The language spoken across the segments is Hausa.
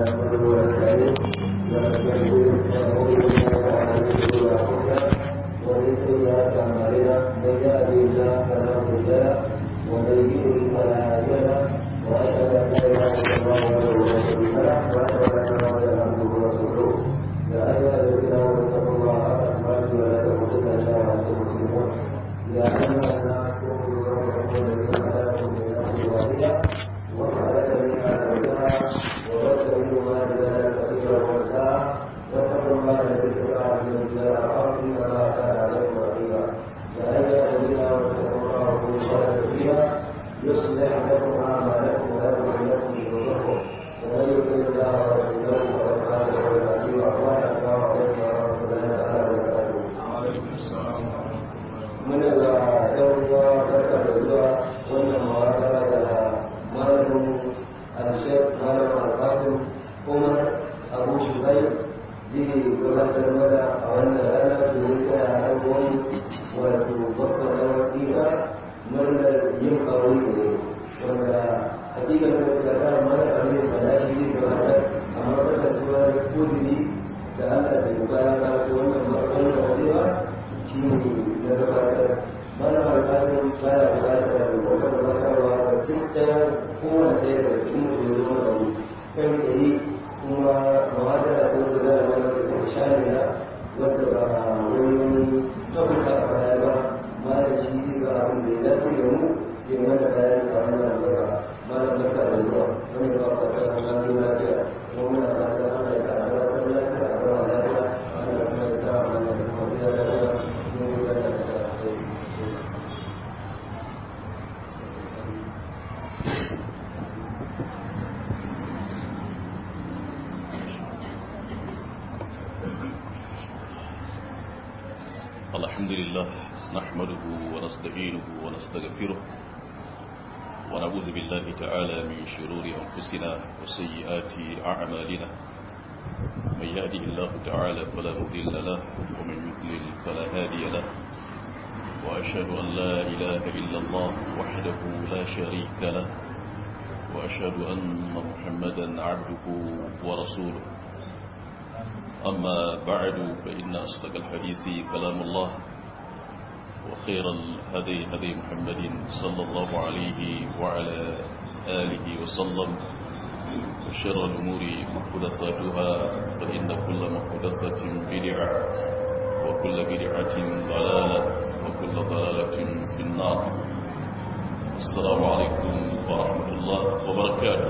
نحمده ونستعينه ومن سيئات اعمالنا من يهده الله فلا مضل له ومن يضلل فلا هادي له واشهد ان لا اله الا الله وحده لا شريك له واشهد ان محمدا عبده ورسوله يا ايها الذين امنوا اتقوا الله حق تقاته ولا تموتن الا وانتم مسلمون يا ايها الناس اتقوا ربكم الذي خلقكم من نفس واحده وخلق منها زوجها وبث منهما رجالا كثيرا ونساء واتقوا الله الذي تساءلون به والارحام ان الله كان عليكم رقيبا يا ايها الذين امنوا اتقوا الله وقولوا قولا سديدا يصلح لكم اعمالكم ويغفر لكم ذنوبكم ومن يطع الله ورسوله فقد فاز فوزا عظيما وبعد السلام عليكم ورحمه الله تعالى وبركاته وعليكم السلام muna da yan uwa barka da zuwa wannan mawaka da malamin alshek malam alfasin umar abu shubai zai gabatar mana a wannan rana domin tana haihuwan wato babban rawar isa murnar yin aure ne wanda hakikan da ta ta mana abin da ya shi zai gabatar amma kasancewar kudiri da allah da bukara ta su wannan wannan wajewa shi ne na gabatar mana alƙalin baya buƙatar wata gabatarwa da duk ɗaya kowane ɗaya da cikin mutum ya zama zaune kai tsaye kuma mawada ta wanda za a mana da kuma shamila wadda ba wani tabbata a baya ba mana shi ga abin da ya dace da mu ke mana bayani a wannan gaba mana barka da zuwa wani ba ka ta kuma lafiya kuma muna fata ana yi a gabatar lafiya a gaba lafiya ana kuma ya sa mana da kuma ya lafiya الحمد لله نحمده ونستعينه ونستغفره ونعوذ بالله تعالى من شرور أنفسنا وسيئات أعمالنا من يهده الله تعالى فلا مضل له ومن يضلل فلا هادي له وأشهد أن لا إله إلا الله وحده لا شريك له وأشهد أن محمدا عبده ورسوله أما بعد فإن أصدق الحديث كلام الله وخير الهدي هدي محمد صلى الله عليه وعلى آله وسلم وشر الأمور محدثاتها فإن كل محدثة بدعة وكل بدعة ضلالة وكل ضلالة في النار السلام عليكم ورحمة الله وبركاته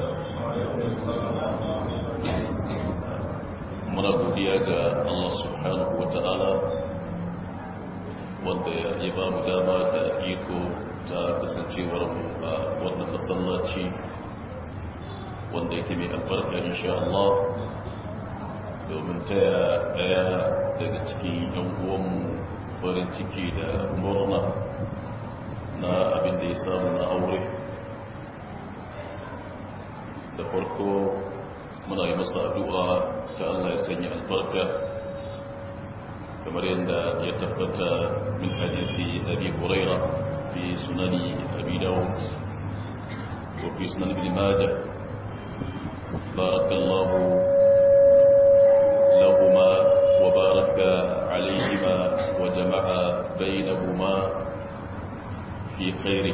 muna godiya ga Allah subhanahu wa ta'ala wanda ya ba mu dama da iko ta kasancewar mu a wannan masallaci wanda yake mai albarka insha Allah domin taya daya daga cikin yan uwanmu farin ciki da murna na abin da ya samu na aure da farko muna yi masa addu'a ta Allah ya sanya albarka kamar yadda ya tabbata min hadisi abi huraira fi sunani abi dawud wa fi sunan ibn majah barakallahu lahuma wa baraka alayhima wa jama'a bainahuma fi khairi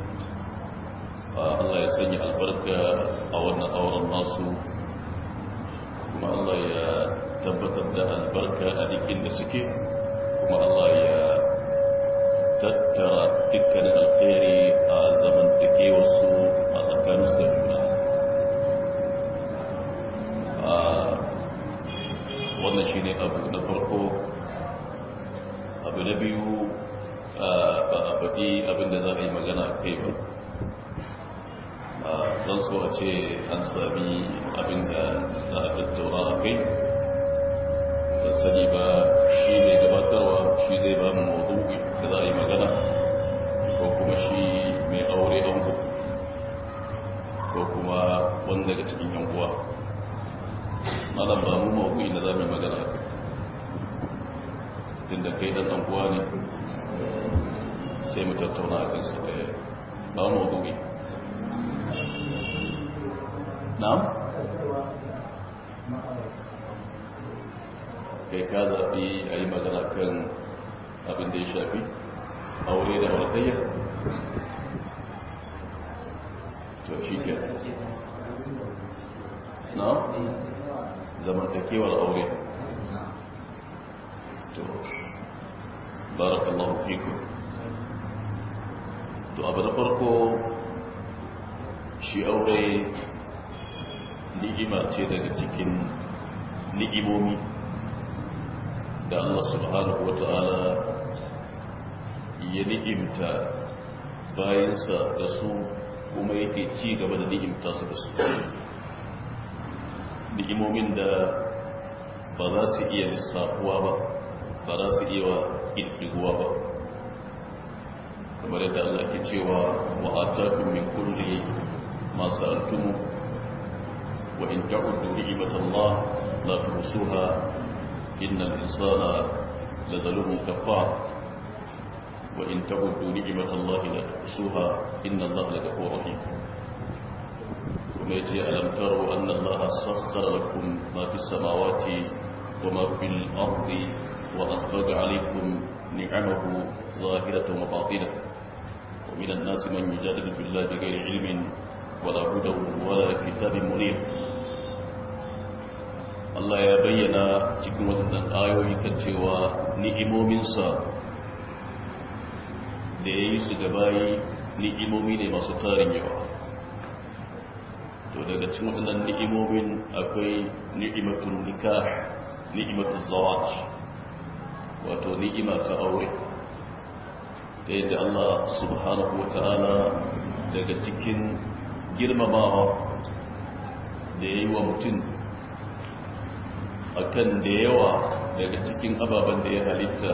Allah ya sanya albarka a wannan auren nasu kuma Allah ya tabbatar da albarka a dikin da suke kuma Allah ya tattara dukkanin alkhairi a zamantakewarsu a tsakaninsu da juna wannan shi ne abu na farko abu na biyu ba a faɗi abinda za a yi magana kai ba zan so a ce an sami abinda za a tattaura a kai da sani ba shi mai gabatarwa shi zai ba mu mawuzi da za a yi magana ko kuma shi mai aure ango ko kuma wanda daga cikin yan uwa malam ba mu mawuzi da za mu yi magana a kai tun da kai dan anguwa ne sai mu tattauna a kansu ɗaya ba mawuzi na'am kai ka zaɓi a yi magana kan abin da ya shafi aure da auratayya to shi ke na zamantakewar aure to barakallahu fiku to abu da farko shi aure ni'ima ce daga cikin ni'imomi da Allah subhanahu wa ta'ala ya ni'imta bayansa da su kuma yake ci gaba da ni'imta su da su ni'imomin da ba za su iya lissafuwa ba ba za su iya ƙirƙiguwa ba kamar yadda Allah ke cewa wa atakum min kulli ma sa'altumu wa in ta'uddu ni'matallah la tuhsuha innal insana lazalumun kafar wa in ta'uddu ni'matallah la tuhsuha innallaha laghafurur rahim kuma yace alam taru anna allaha sakhkhara lakum ma fis samawati wa ma fil ardi wa asbaga alaykum ni'amahu zahiratan wa batinatan ومن الناس من يجادل في الله بغير علم ولا هدى ولا كتاب منير Allah ya bayyana cikin waɗannan ayoyi kan cewa ni'imominsa da ya yi su gabayi ni'imomi ne masu tarin yawa to daga cikin waɗannan ni'imomin akwai ni'imatun nikah ni'imatun zawaj wato ni'ima ta aure ta yadda Allah subhanahu wa ta'ala daga cikin girmamawa da ya yi wa mutum akan da yawa daga cikin ababen da ya halitta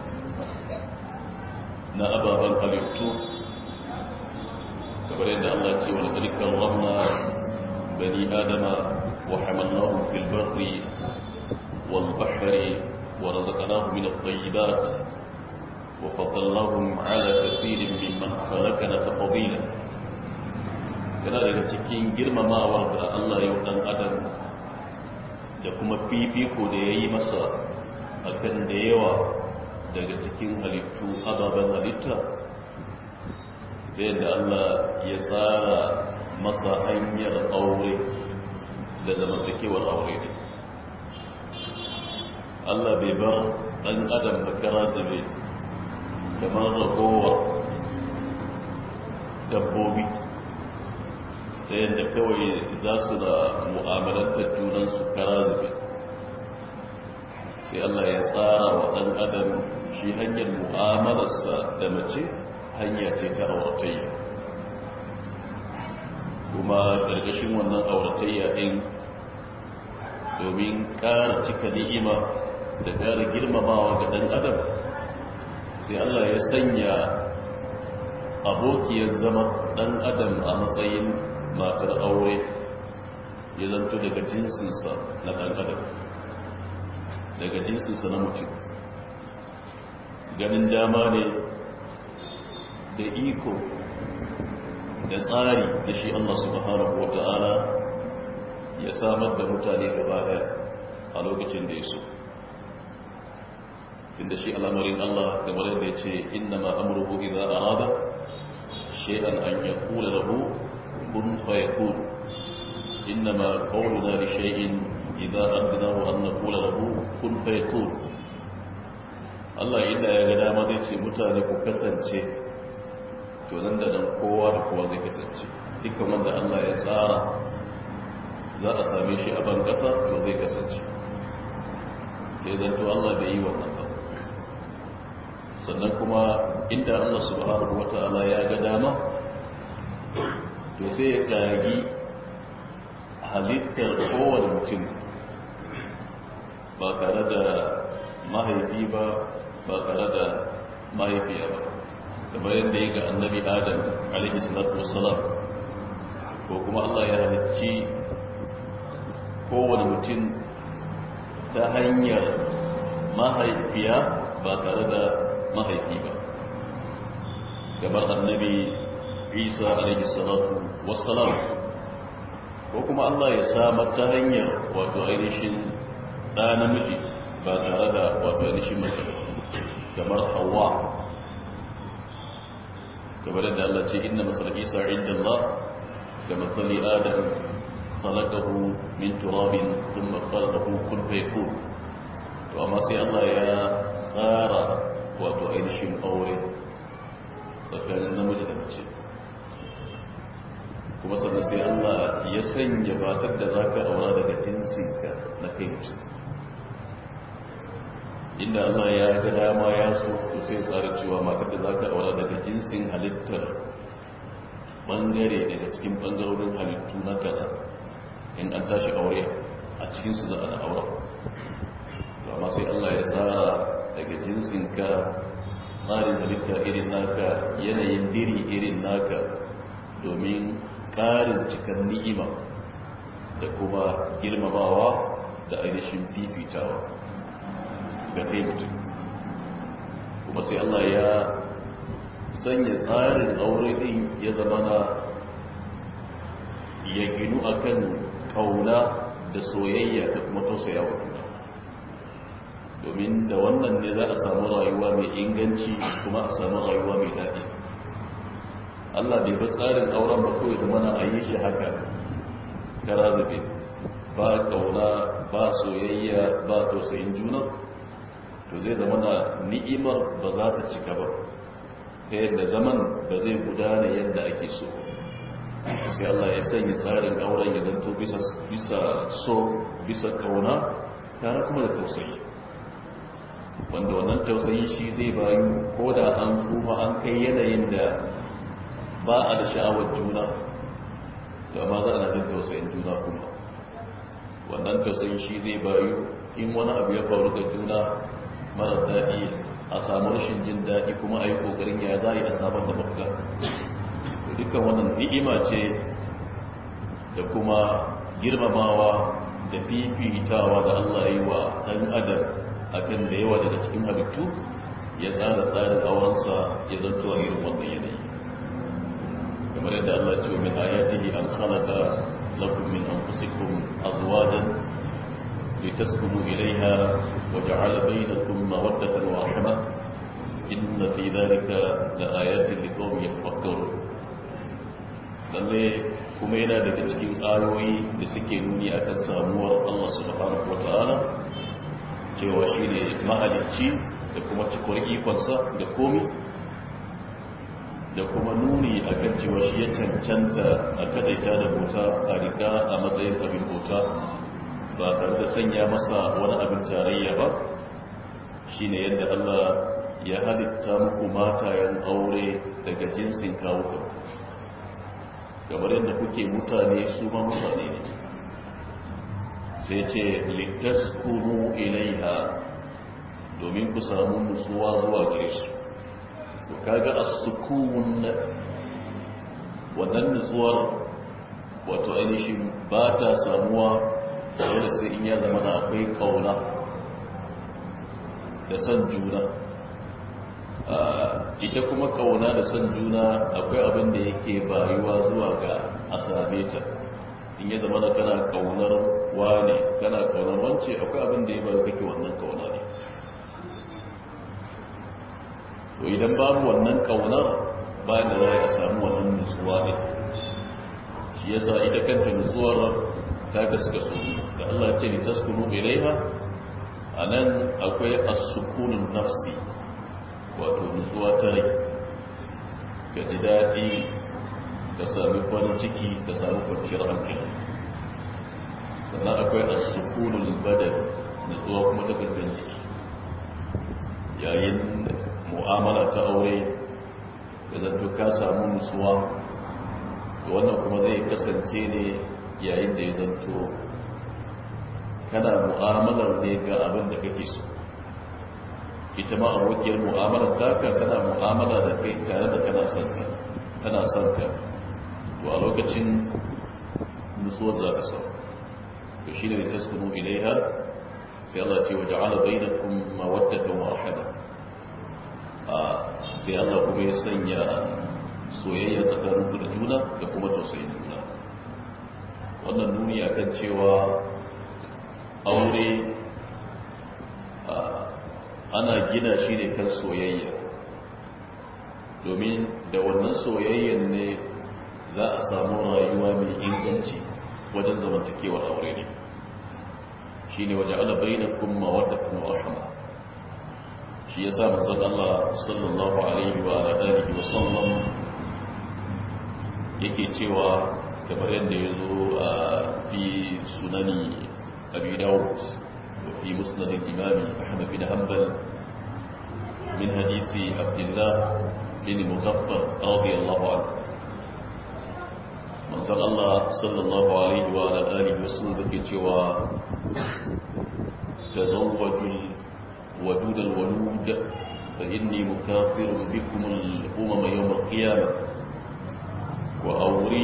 na ababen halittu kamar yadda Allah ce wa ƙarƙar ramna bani adama wa hamallahu fil barri wal bahri wa razaqnahu min at-tayyibat wa faddalnahum ala kathirin mimman khalaqna tafdila kana daga cikin girmamawar da Allah ya dan adam da kuma fifiko da ya yi masa akan da yawa daga cikin halittu ababen halitta ta yadda Allah ya tsara masa hanyar aure da zamantakewar aure ne Allah bai bar ɗan adam da kara zube kamar ragowar dabbobi ta yadda kawai za su da mu'amalantar junansu kara zube sai Allah ya tsara wa ɗan adam shi hanyar mu'amalarsa da mace hanya ce ta auratayya kuma ƙarƙashin wannan auratayya ɗin domin ƙara cika ni'ima da ƙara girmamawa ga ɗan adam sai Allah ya sanya abokiyar zama ɗan adam a matsayin matar aure ya zanto daga jinsinsa na ɗan adam daga jinsinsa na mutum ganin dama ne da iko da tsari da shi Allah subhanahu wa ta'ala ya samar da mutane gaba daya a lokacin da ya so tunda shi al'amarin Allah kamar yadda ya ce inna ma amurku idan arada shay'an an yaqula lahu kun fayakun inna ma qawluna li shay'in idza aradnahu an naqula lahu kun fayakun Allah inda ya ga dama zai ce mutane ku kasance to nan da nan kowa da kowa zai kasance dukkan wanda Allah ya tsara za a same shi a ban kasa to zai kasance sai dan to Allah bai yi wannan ba sannan kuma inda Allah subhanahu wata'ala ya ga dama to sai ya kagi halittar kowane mutum ba tare da mahaifi ba ba tare da mahaifiya ba kamar yadda ya ga annabi adam alaihi salatu wassalam ko kuma Allah ya halicci kowane mutum ta hanyar mahaifiya ba tare da mahaifi ba kamar annabi isa alaihi salatu wassalam ko kuma Allah ya samar ta hanyar wato ainihin ɗa namiji ba tare da wato ainihin mace kamar hawa kamar da Allah ce inna masal isa inda Allah da matsali adam khalaqahu min turabin thumma khalaqahu kun fayakun to amma sai Allah ya tsara wato ainihin aure tsakanin namiji da mace kuma sannan sai Allah ya sanya batar da za ka aura daga jinsinka na kai mutum inda Allah ya ga dama ya so to sai tsara cewa matar da za ka aura daga jinsin halittar bangare daga cikin bangarorin halittu na kaza in an tashi aure a cikinsu za a aura amma sai Allah ya tsara daga jinsinka tsarin halitta irin naka yanayin diri irin naka domin ƙarin cikar ni'ima da kuma girmamawa da ainihin fifitawa ga kai mutum kuma sai Allah ya sanya tsarin aure ɗin ya zama na ya ginu akan ƙauna da soyayya da kuma tausayawa juna domin da wannan ne za a samu rayuwa mai inganci kuma a samu rayuwa mai daɗi Allah bai bi tsarin auren ba kawai zamana a yi shi haka kara zube ba ƙauna ba soyayya ba tausayin juna to zai zama na ni'imar ba za ta cika ba ta yadda zaman ba zai gudana yadda ake so sai Allah ya sanya tsarin auren ya zanto bisa so bisa ƙauna tare kuma da tausayi wanda wannan tausayi shi zai bayu ko da an tsufa an kai yanayin da ba a da sha'awar juna da ma za a jin tausayin juna kuma wannan tausayin shi zai bayu in wani abu ya faru ga juna mara daɗi a samu rashin jin daɗi kuma a yi ƙoƙarin ya za a yi a samar da mafita dukkan wannan ni'ima ce da kuma girmamawa da fifitawa da Allah yi wa ɗan adam akan da yawa daga cikin halittu ya tsara tsarin aurensa ya zanto a irin wannan yanayi kamar yadda Allah ce min ayatihi an khalaqa lakum min anfusikum azwajan litaskunu ilayha wa ja'ala bainakum mawaddatan wa rahmah inna fi dhalika laayatin liqaumin yatafakkarun lalle kuma yana daga cikin ayoyi da suke nuni akan samuwar Allah subhanahu wataala cewa shi ne mahalicci da kuma cikwar ikonsa da komi da kuma nuni a kan cewa shi ya cancanta a kadaita da bauta a rika a matsayin abin bauta ba tare da sanya masa wani abin tarayya ba shi ne yadda Allah ya halitta muku matayen aure daga jinsin kawuka kamar yadda kuke mutane su ma mutane ne sai ce litaskunu ilaiha domin ku samu nutsuwa zuwa gare su to kaga as-sukun wannan nutsuwar wato ainihin ba ta samuwa dole sai in ya zama da akwai kauna da son juna ita kuma kauna da son juna akwai abin da yake bayuwa zuwa ga a same ta in ya zama da kana kaunar wane kana kaunar wance akwai abin da ya bari kake wannan kauna ne to idan babu wannan kaunar bayan da za a samu wannan nutsuwa ne shi yasa ita kanta nutsuwar ta gaske su da Allah ce ni taskunu ilaiha anan akwai as-sukunun nafsi wato nutsuwa ta rai ka ji daɗi ka sami farin ciki ka sami kwanciyar hankali sannan akwai as-sukunul badal nutsuwa kuma ta gangan jiki yayin mu'amala ta aure da zanto ka samu nutsuwa to wannan kuma zai kasance ne yayin da ya zanto kana mu'amalar ne ga abin da kake so ita ma abokiyar mu'amalar taka kana mu'amala da kai tare da kana son ta kana son ka to a lokacin nutsuwar za ta sau to shi ne da taskunu ilaiha sai Allah ce wa ja'ala bainakum mawaddatan wa rahmah a sai Allah kuma ya sanya soyayya tsakanin ku da juna da kuma tausayin juna wannan nuni akan cewa aure ana gina shi ne kan soyayya domin da wannan soyayyan ne za a samu rayuwa mai inganci wajen zamantakewar aure ne shi ne waje ala bai na kuma wadda kuma rahama shi ya sa manzan Allah sallallahu alaihi wa alihi wa sallam yake cewa kamar yadda ya zo a fi sunani abi dawud wa fi musnadin imami ahmad bin hanbal min hadisi abdullah bin mugaffar radiyallahu anhu manzan Allah sallallahu alaihi wa alihi wa sallam yake cewa tazawwajul ودود الولود فإني مكافر بكم الأمم يوم القيامة وأوري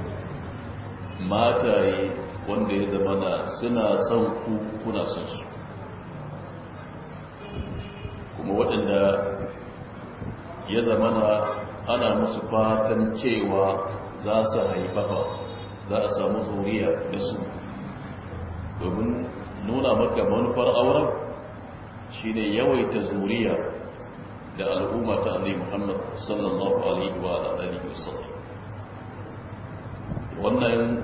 mataye wanda ya zamana suna son ku kuna son su kuma waɗanda ya zamana ana musu fatan cewa za su haifafa za a samu zuriya da su domin nuna maka manufar auren shi ne yawaita zuriya da al'umma ta annai muhammad sallallahu alaihi wa alihi wasallam wannan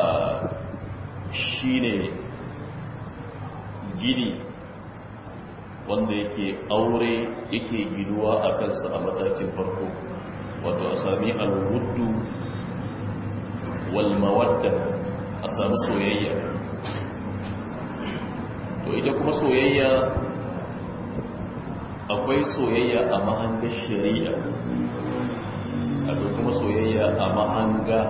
shi ne gini wanda yake aure yake ginuwa a kansa a matakin farko wato a sami alwuddu walmawadda a sami soyayya to ita kuma soyayya akwai soyayya a mahangar shari'a akwai kuma soyayya a mahanga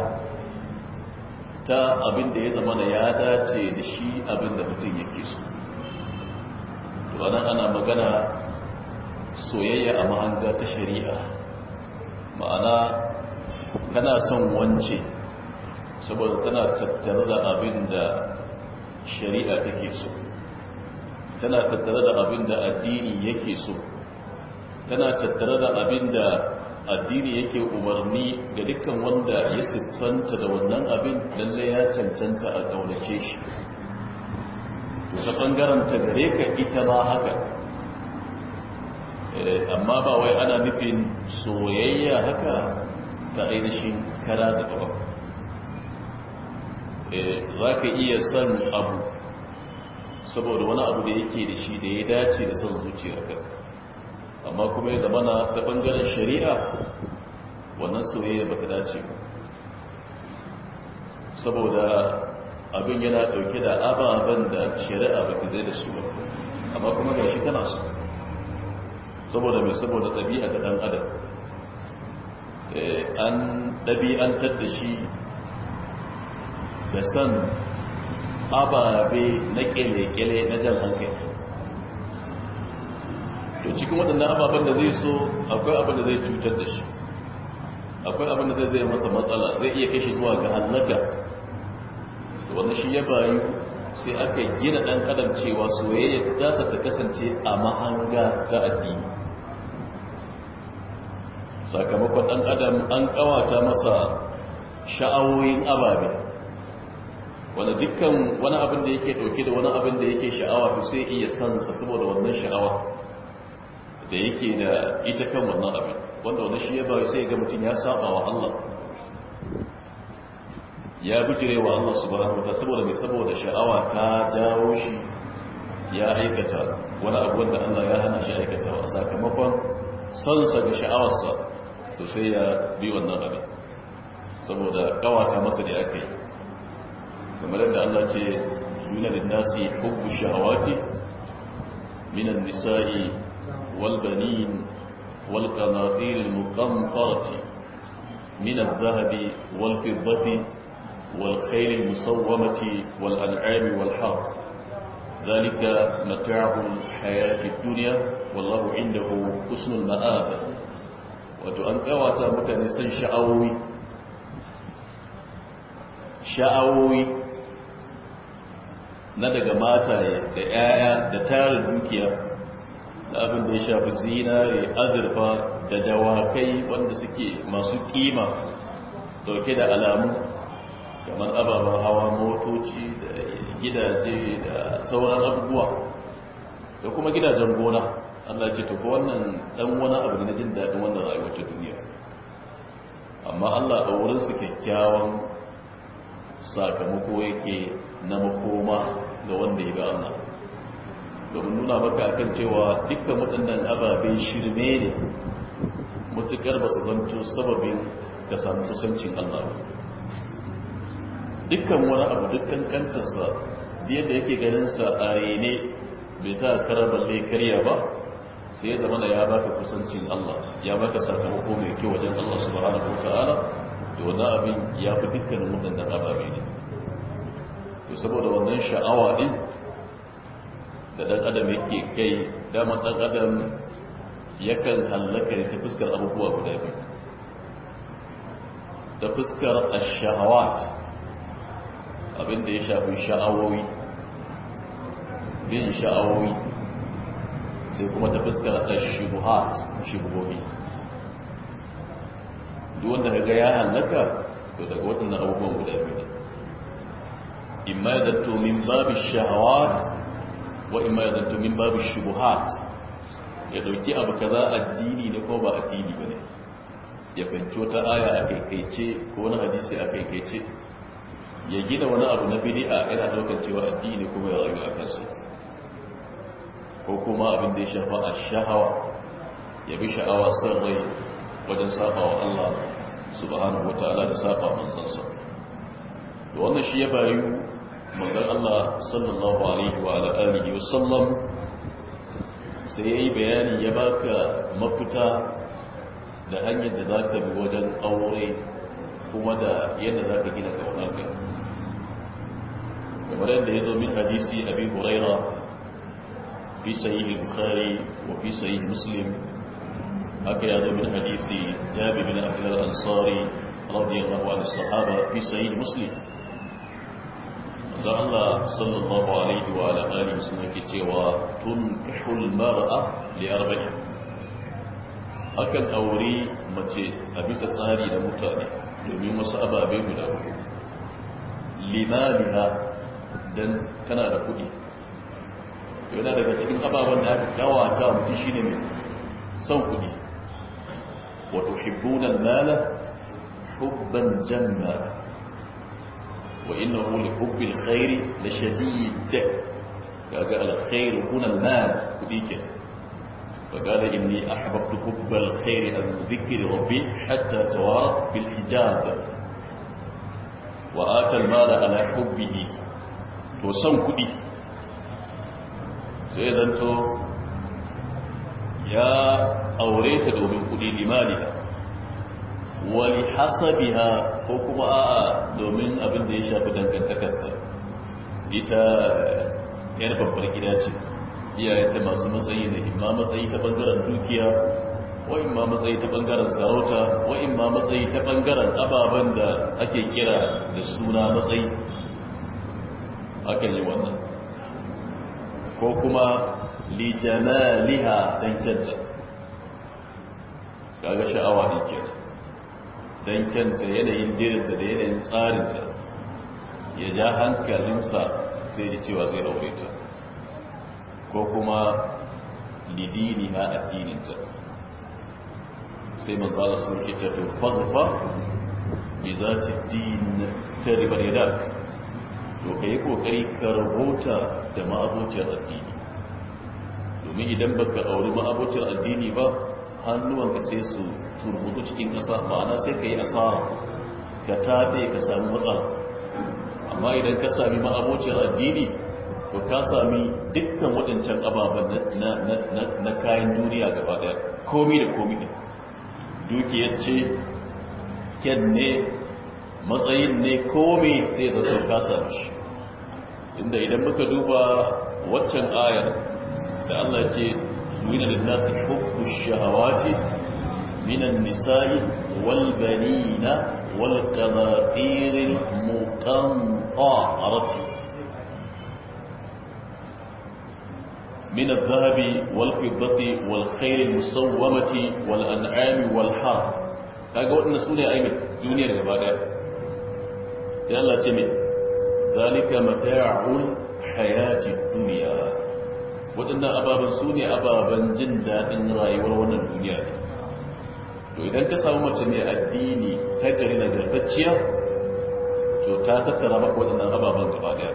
ta abin da ya zama da ya dace da shi abin da mutum yake so to anan ana magana soyayya a mahanga ta shari'a ma'ana kana son wance saboda tana tattare da abin da shari'a take so tana tattare da abin da addini yake so tana tattare da abin da addini yake umarni ga dukkan wanda ya siffanta da wannan abin lalle ya cancanta a ƙaunace shi ta ɓangaren ta gare ka ita ba haka amma ba wai ana nufin soyayya haka ta ainihin kara zaba ba za ka iya son abu saboda wani abu da yake da shi da ya dace da son zuciyarka amma kuma ya zamana ta bangaren shari'a wannan soyayya ba ta dace ba saboda abin yana dauke da ababen da shari'a ba ta zai da su ba amma kuma ga shi kana so saboda mai saboda ɗabi'a da ɗan adam an ɗabi'antar da shi da san ababe na ƙele-ƙele na jan hankali to cikin waɗannan ababen da zai so akwai abin da zai cutar da shi akwai abin da zai masa matsala zai iya kashe zuwa ga hallaka wanda shi ya bayu sai aka gina ɗan adam cewa soyayya tasa ta kasance a mahanga ta addini sakamakon ɗan adam an ƙawata masa sha'awoyin ababe wanda dukkan wani abin da yake ɗauke da wani abin da yake sha'awa to sai iya sansa saboda wannan sha'awa da yake da ita kan wannan abin wanda wani shi ya bayu sai ga mutum ya saba wa Allah ya bijire wa Allah subhanahu wa saboda mai saboda sha'awa ta jawo shi ya aikata wani abu wanda Allah ya hana shi aikatawa sakamakon sonsa ga sha'awarsa to sai ya bi wannan abin saboda kawata masa da aka yi kamar yadda Allah ce zuna da nasi hubbu sha'awati minan nisa'i wal banin wal qanatir al muqantarati min adh-dhahabi wal fiddati والخيل المصومة والأنعام والحرب ذلك متاع الحياة الدنيا والله عنده حسن المآب وتؤنقوات متنسا شعوي sha'awoyi na daga mataye da 'ya'ya da tarin dukiya da abin da ya shafi zinare azurfa da dawakai wanda suke masu kima dauke da alamu kamar ababen hawa motoci da gidaje da sauran abubuwa da kuma gidajen gona Allah ce to ko wannan dan wani abu ne na jin daɗin wannan rayuwar ta duniya amma Allah a wurin su kyakkyawan sakamako yake na makoma ga wanda ya ga Allah domin nuna maka akan cewa dukkan waɗannan ababe shirme ne mutukar ba su zanto sababin ka samu kusancin Allah ba dukkan wani abu dukkan kantarsa yadda yake ganinsa a rene bai ta kara balle karya ba sai da mana ya baka kusancin Allah ya baka sakamako mai kyau wajen Allah subhanahu wataala da wani abin ya fi dukkanin waɗannan ababe ne to saboda wannan sha'awa din da ɗan adam yake kai dama ɗan adam yakan hallaka ta fuskar abubuwa guda biyu ta fuskar ash-shahawat abinda ya shafi sha'awowi bin sha'awowi sai kuma ta fuskar ash-shubuhat shubuhohi duk wanda kaga ya hallaka to daga waɗannan abubuwan guda biyu ne imma ya zanto min babu shahawat wa imma ya zanto min babu shubuhat ya dauki abu kaza addini ne ko ba addini bane ya fahimci wata aya a kaikaice ko wani hadisi a kaikaice ya gina wani abu na bid'a yana daukar cewa addini kuma ya rayu a kansa ko kuma abin da ya shafa a shahawa ya bi sha'awa son rai wajen saba wa Allah subhanahu wata'ala da saba manzansa da wannan shi ya bayu manzon Allah sallallahu alaihi wa alihi wa sallam sai yayi bayani ya baka mafita da hanyar da zaka bi wajen aure kuma da yadda zaka gina kaunarka kamar yadda yazo min hadisi abi huraira fi sahih al-bukhari wa fi sahih muslim haka yazo min hadisi jabir bin abdullah al-ansari radiyallahu anhu sahaba fi sahih muslim da Allah sallallahu alaihi wa ala alihi sun yake cewa tunkihul mar'a li arba'in akan aure mace a bisa tsari da mutane domin wasu ababe guda uku limaliha dan kana da kuɗi yana daga cikin ababen da aka kawata mutum shine mai son kuɗi wa tuhibbuna al-mala hubban jamma وإنه لحب الخير لشديد قال الخير هنا المال كديك فقال إني أحببت حب الخير عن ذكر ربي حتى توارى بالحجاب وآتى المال على حبه وسن كدي سيدانتو يا أوريت دومين كدي لمالها wali hasabiha ko kuma a'a domin abin da ya shafi dangantakarta ita yar babbar gida ce iyayenta masu matsayi ne imma matsayi ta bangaren dukiya wa imma matsayi ta bangaren sarauta wa imma matsayi ta bangaren ababen da ake kira da suna matsayi akan yi wannan ko kuma li jamaliha dan kyanta kaga sha'awa ne kenan don kyanta yanayin dirinta da yanayin tsarinta ya ja hankalinsa sai ji cewa zai aure ta ko kuma lidini na addininta sai manzala sun ita to fazfa bi za ta din ta ribar yada to ka yi kokari ka rabota da ma'abocin addini domin idan baka auri ma'abocin addini ba hannuwanka sai su turbutu cikin ƙasa ma'ana sai ka yi asara ka taɓe ka sami matsala amma idan ka sami ma'abocin addini to ka sami dukkan waɗancan ababen na kayan duniya gaba ɗaya komi da komi ne dukiyar ce kyan ne matsayin ne komi sai da sau ka sami shi inda idan muka duba waccan ayar da Allah ce زين للناس حب الشهوات من النساء والبنين والقناطير المقنطرة من الذهب والفضة والخير المسومة والأنعام والحرث kaga waɗanda su ne ainihin duniyar gaba ɗaya sai Allah ce mai zalika mata'ul hayati duniya waɗannan waɗannan ababen su ne ababen jin daɗin rayuwar wannan duniya ne to idan ka samu mace mai addini ta gari nagartacciya to ta tattara maka waɗannan ababen gaba ɗaya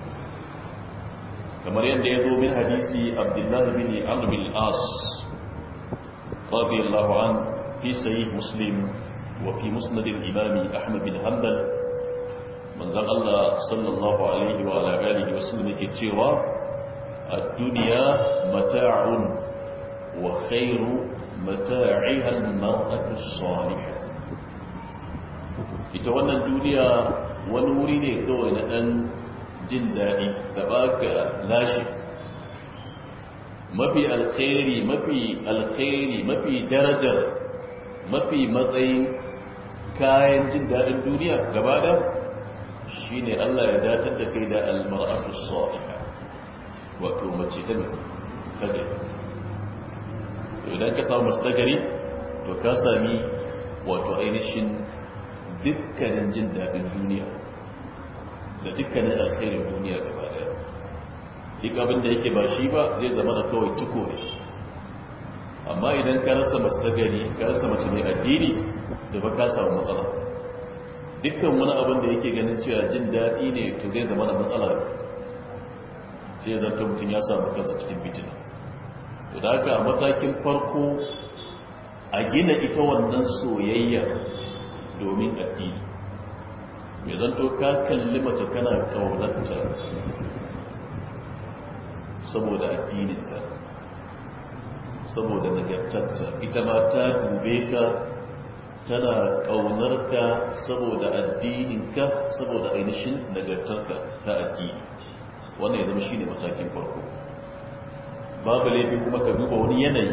kamar yadda ya zo min hadisi abdullahi bin amr bin as radiyallahu an fi sahih muslim wa fi musnad al-imam ahmad bin hanbal manzon Allah sallallahu alaihi wa ala alihi wa sallam yake cewa ad-dunya mata'un wa khairu mata'iha al-mar'atu as-salihah ita wannan duniya wani wuri ne kawai na dan jin daɗi da baka lashe mafi alkhairi mafi alkhairi mafi darajar mafi matsayin kayan jin daɗin duniya gaba da shi ne Allah ya datar da kai da almar'atu salihah wato mace ta ta gari to idan ka samu mace ta gari to ka sami wato ainihin dukkanin jin daɗin duniya da dukkanin alkhairin duniya gaba daya duk abin da yake ba shi ba zai zama da kawai tuko ne amma idan ka rasa mace ta gari ka rasa mace mai addini da ba ka samu matsala dukkan wani abin da yake ganin cewa jin daɗi ne to zai zama da matsala sai ya zanta mutum ya samu kansa cikin fitina to da haka a matakin farko a gina ita wannan soyayya domin addini mai zanto ka kalli mace kana kaunarta saboda addininta saboda nagartarta ita ma ta dube ka tana ƙaunarka saboda addininka saboda ainihin nagartarka ta addini wannan ya zama shi ne matakin farko babu laifin kuma ka duba wani yanayi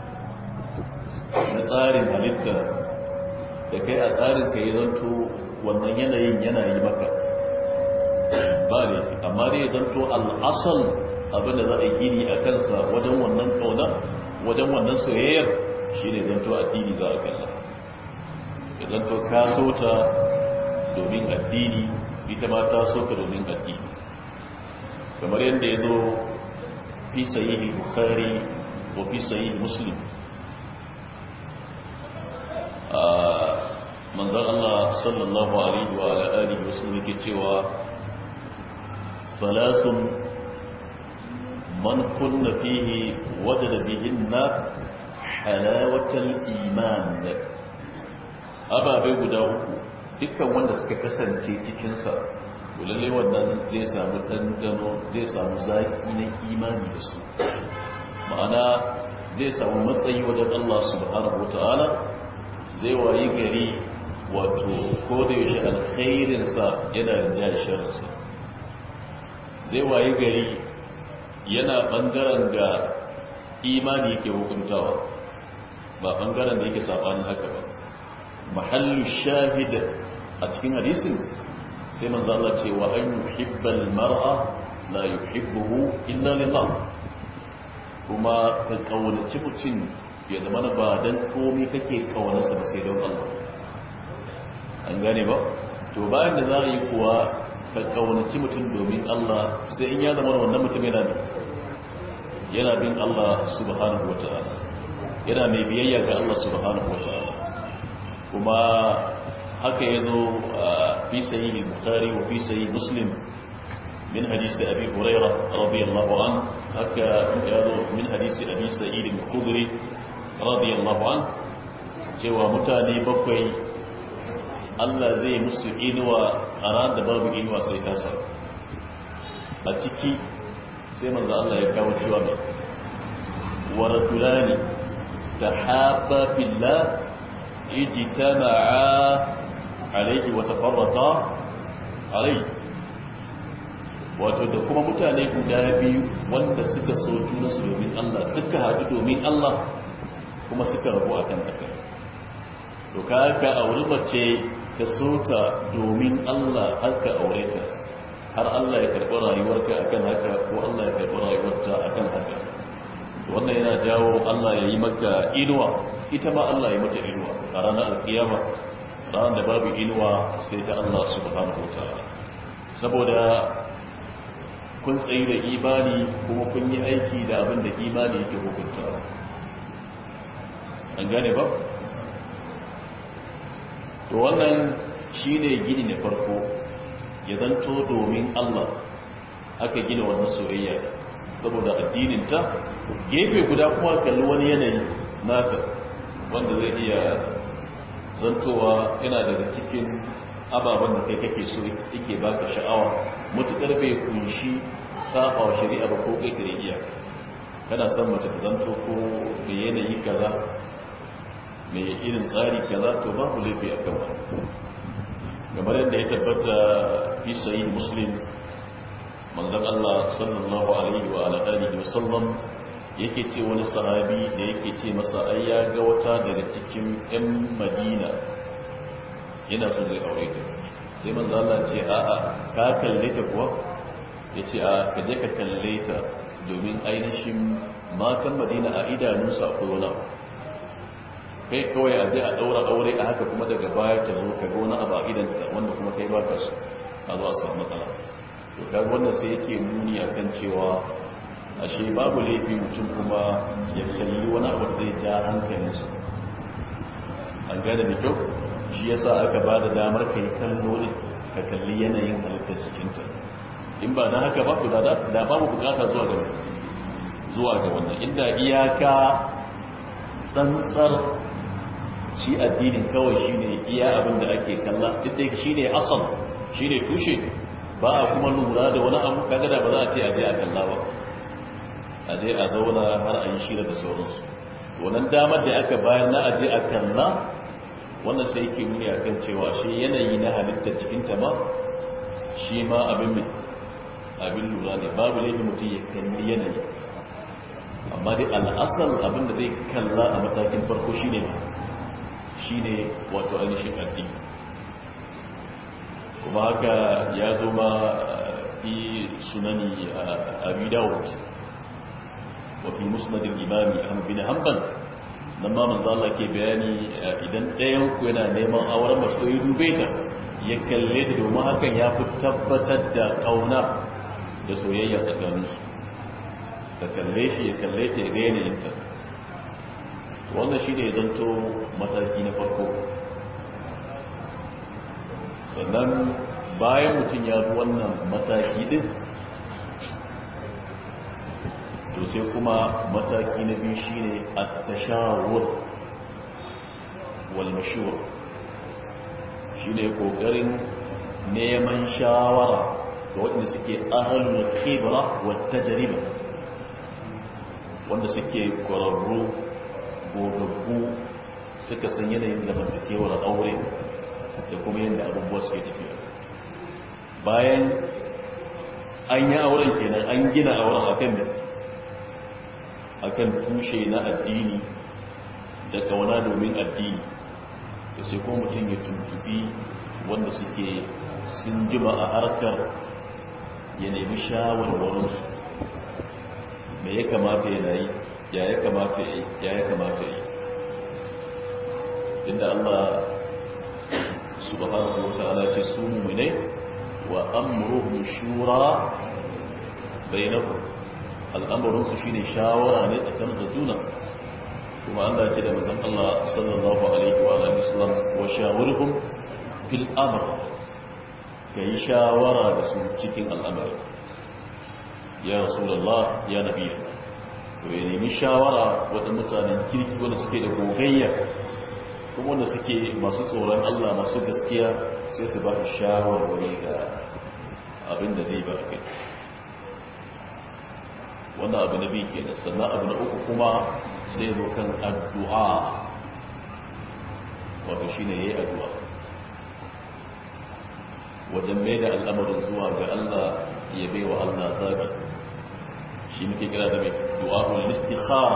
na tsarin halitta da kai a tsarin ka yi zanto wannan yanayin yana yi maka ba laifi amma dai zanto al'asal abinda za a gini a kansa wajen wannan ƙaunar wajen wannan soyayyar shi ne zanto addini za a kalla ya zanto ka so ta domin addini ita ma ta so ka domin addini kamar yadda ya zo fi sayi bukhari wa fi sayi muslim manzan Allah sallallahu alaihi wa alihi wasu yake cewa falasun man kunna fihi wajada bihinna halawatal iman ababe guda uku dukkan wanda suka kasance cikinsa lalle wannan zai samu ɗanɗano zai samu zaƙi na imani da su ma'ana zai samu matsayi wajen Allah subhanahu wa ta'ala zai wayi gari wato ko da yaushe alkhairinsa yana rinja sharinsa zai wayi gari yana ɓangaren da imani yake hukuntawa ba ɓangaren da yake saɓanin haka ba mahallu shahida a cikin hadisin sai manzo Allah ce wa an yuhibbal mar'a la yuhibbuhu illa lillah kuma ka kaunaci mutum ya zama ba dan komai kake kaunarsa ba sai don Allah an gane ba to bayan da za a yi kuwa ka kaunaci mutum domin Allah sai in ya zama wannan mutum yana ne yana bin Allah subhanahu wataala yana mai biyayya ga Allah subhanahu wataala kuma haka yazo fi sahih al-bukhari wa fi sahih muslim min hadith abi hurairah radiyallahu an haka yazo min hadith abi sa'id al-khudri radiyallahu an cewa mutane bakwai Allah zai musu inuwa a ran da babu inuwa sai ta sa a ciki sai manzo Allah ya kawo cewa mai wa rajulani tahabba billah ijtama'a alayhi wa tafarraqa alayhi wato da kuma mutane guda biyu wanda suka so junansu domin Allah suka haɗu domin Allah kuma suka rabu akan haka to ka auri mace ka so ta domin Allah har ka aure ta har Allah ya karɓi rayuwarka akan haka ko Allah ya karɓi rayuwarta akan haka wannan yana jawo Allah ya yi maka inuwa ita ma Allah ya mata inuwa a ranar alkiyama ranar da babu inuwa sai ta Allah subhanahu wataala saboda kun tsayi da imani kuma kun yi aiki da abin da imani yake hukunta an gane ba to wannan shine gini na farko ya zanto domin Allah aka gina wannan soyayya saboda addininta gefe guda kuma kalli wani yanayi nata wanda zai iya zantowa yana daga cikin ababen da kai kake so yake baka sha'awa mutukar bai kunshi saba wa shari'a ba ko ƙirƙiri iya kana son mace ta zanto ko mai yanayi kaza mai irin tsari kaza to babu laifi a kan kamar yadda ya tabbata fi sayi muslim manzan Allah sallallahu alaihi wa alihi wa sallam yake ce wani sahabi da yake ce masa ai ya ga wata daga cikin 'yan madina yana so zai aure ta sai manzo Allah ce a'a ka kalle ta kuwa yace a ka je ka kalle ta domin ainihin matan Madina a idanunsa akwai wani abu kai kawai a je a daura aure a haka kuma daga baya ta zo ka ga wani abu a idanta wanda kuma kai baka so a zo a samu matsala to kaga wannan sai yake nuni akan cewa ashe babu laifi mutum kuma ya kalli wani abu da zai ja hankalinsa an gane da kyau shi yasa aka ba da damar kai kallo ne ka kalli yanayin halittar jikinta in ba na haka ba ku da babu bukata zuwa ga zuwa ga wannan inda iyaka tsantsar shi addinin kawai shine iya abin da ake kalla duk da shine asal shine tushe ba a kuma lura da wani abu kaga da ba za a ce a je a kalla ba a je a zauna har a yi shira da sauransu wannan damar da aka bayar na aje a kalla wannan sai yake nuni a kan cewa shi yanayi na halittar jikinta ma shi ma abin mai abin lura ne babu laifin mutum ya kalli yanayi amma dai al'asar abin da zai kalla a matakin farko shi ne shi ne wato ainihin addini kuma haka ya zo ma fi sunani a abi dawud wafi musnadin imami ahmad bin hanbal nan ma manzo Allah ke bayani idan ɗayan ku yana neman auren mace to yi dube ta ya kalle ta domin hakan ya fi tabbatar da kauna da soyayya tsakanin su ta kalle shi ya kalle ta ya ga yanayin ta wannan shi ne zanto mataki na farko sannan bayan mutum ya bi wannan mataki din to sai kuma mataki na biyu shine at-tashawur wal mashur shine kokarin neman shawara ga wanda suke ahlul khibra wat tajriba wanda suke kwararru gogaggu suka san yanayin zamantakewar aure da kuma yadda abubuwa suke tafiya bayan an yi auren kenan an gina auren akan da akan tushe na addini da kauna domin addini da sai ko mutum ya tuntubi wanda suke sun jima a harkar ya nemi shawarwarinsu me ya kamata ya yi ya ya kamata ya yi ya ya kamata ya yi inda Allah subhanahu wa ta'ala ce su mu'minai wa amruhum shura bainahum al'amuransu shi ne shawara ne tsakanin da juna kuma Allah ce da mazan Allah sallallahu Alaihi wa Alaihissalam wa shawarhum fil amur ka yi shawara da su cikin al'amari ya rasulallah ya nabi to ya nemi shawara wata mutanen kirki wanda suke da gogayya kuma wanda suke masu tsoron Allah masu gaskiya sai su ba shawarwari ga abin da zai ba kai wannan abu na biyu kenan sannan abu na uku kuma sai zo kan addu'a wato shi ne ya yi addu'a wajen mai da al'amarin zuwa ga Allah ya bai wa Allah zaɓi shi muke kira da mai du'a'ul istikhara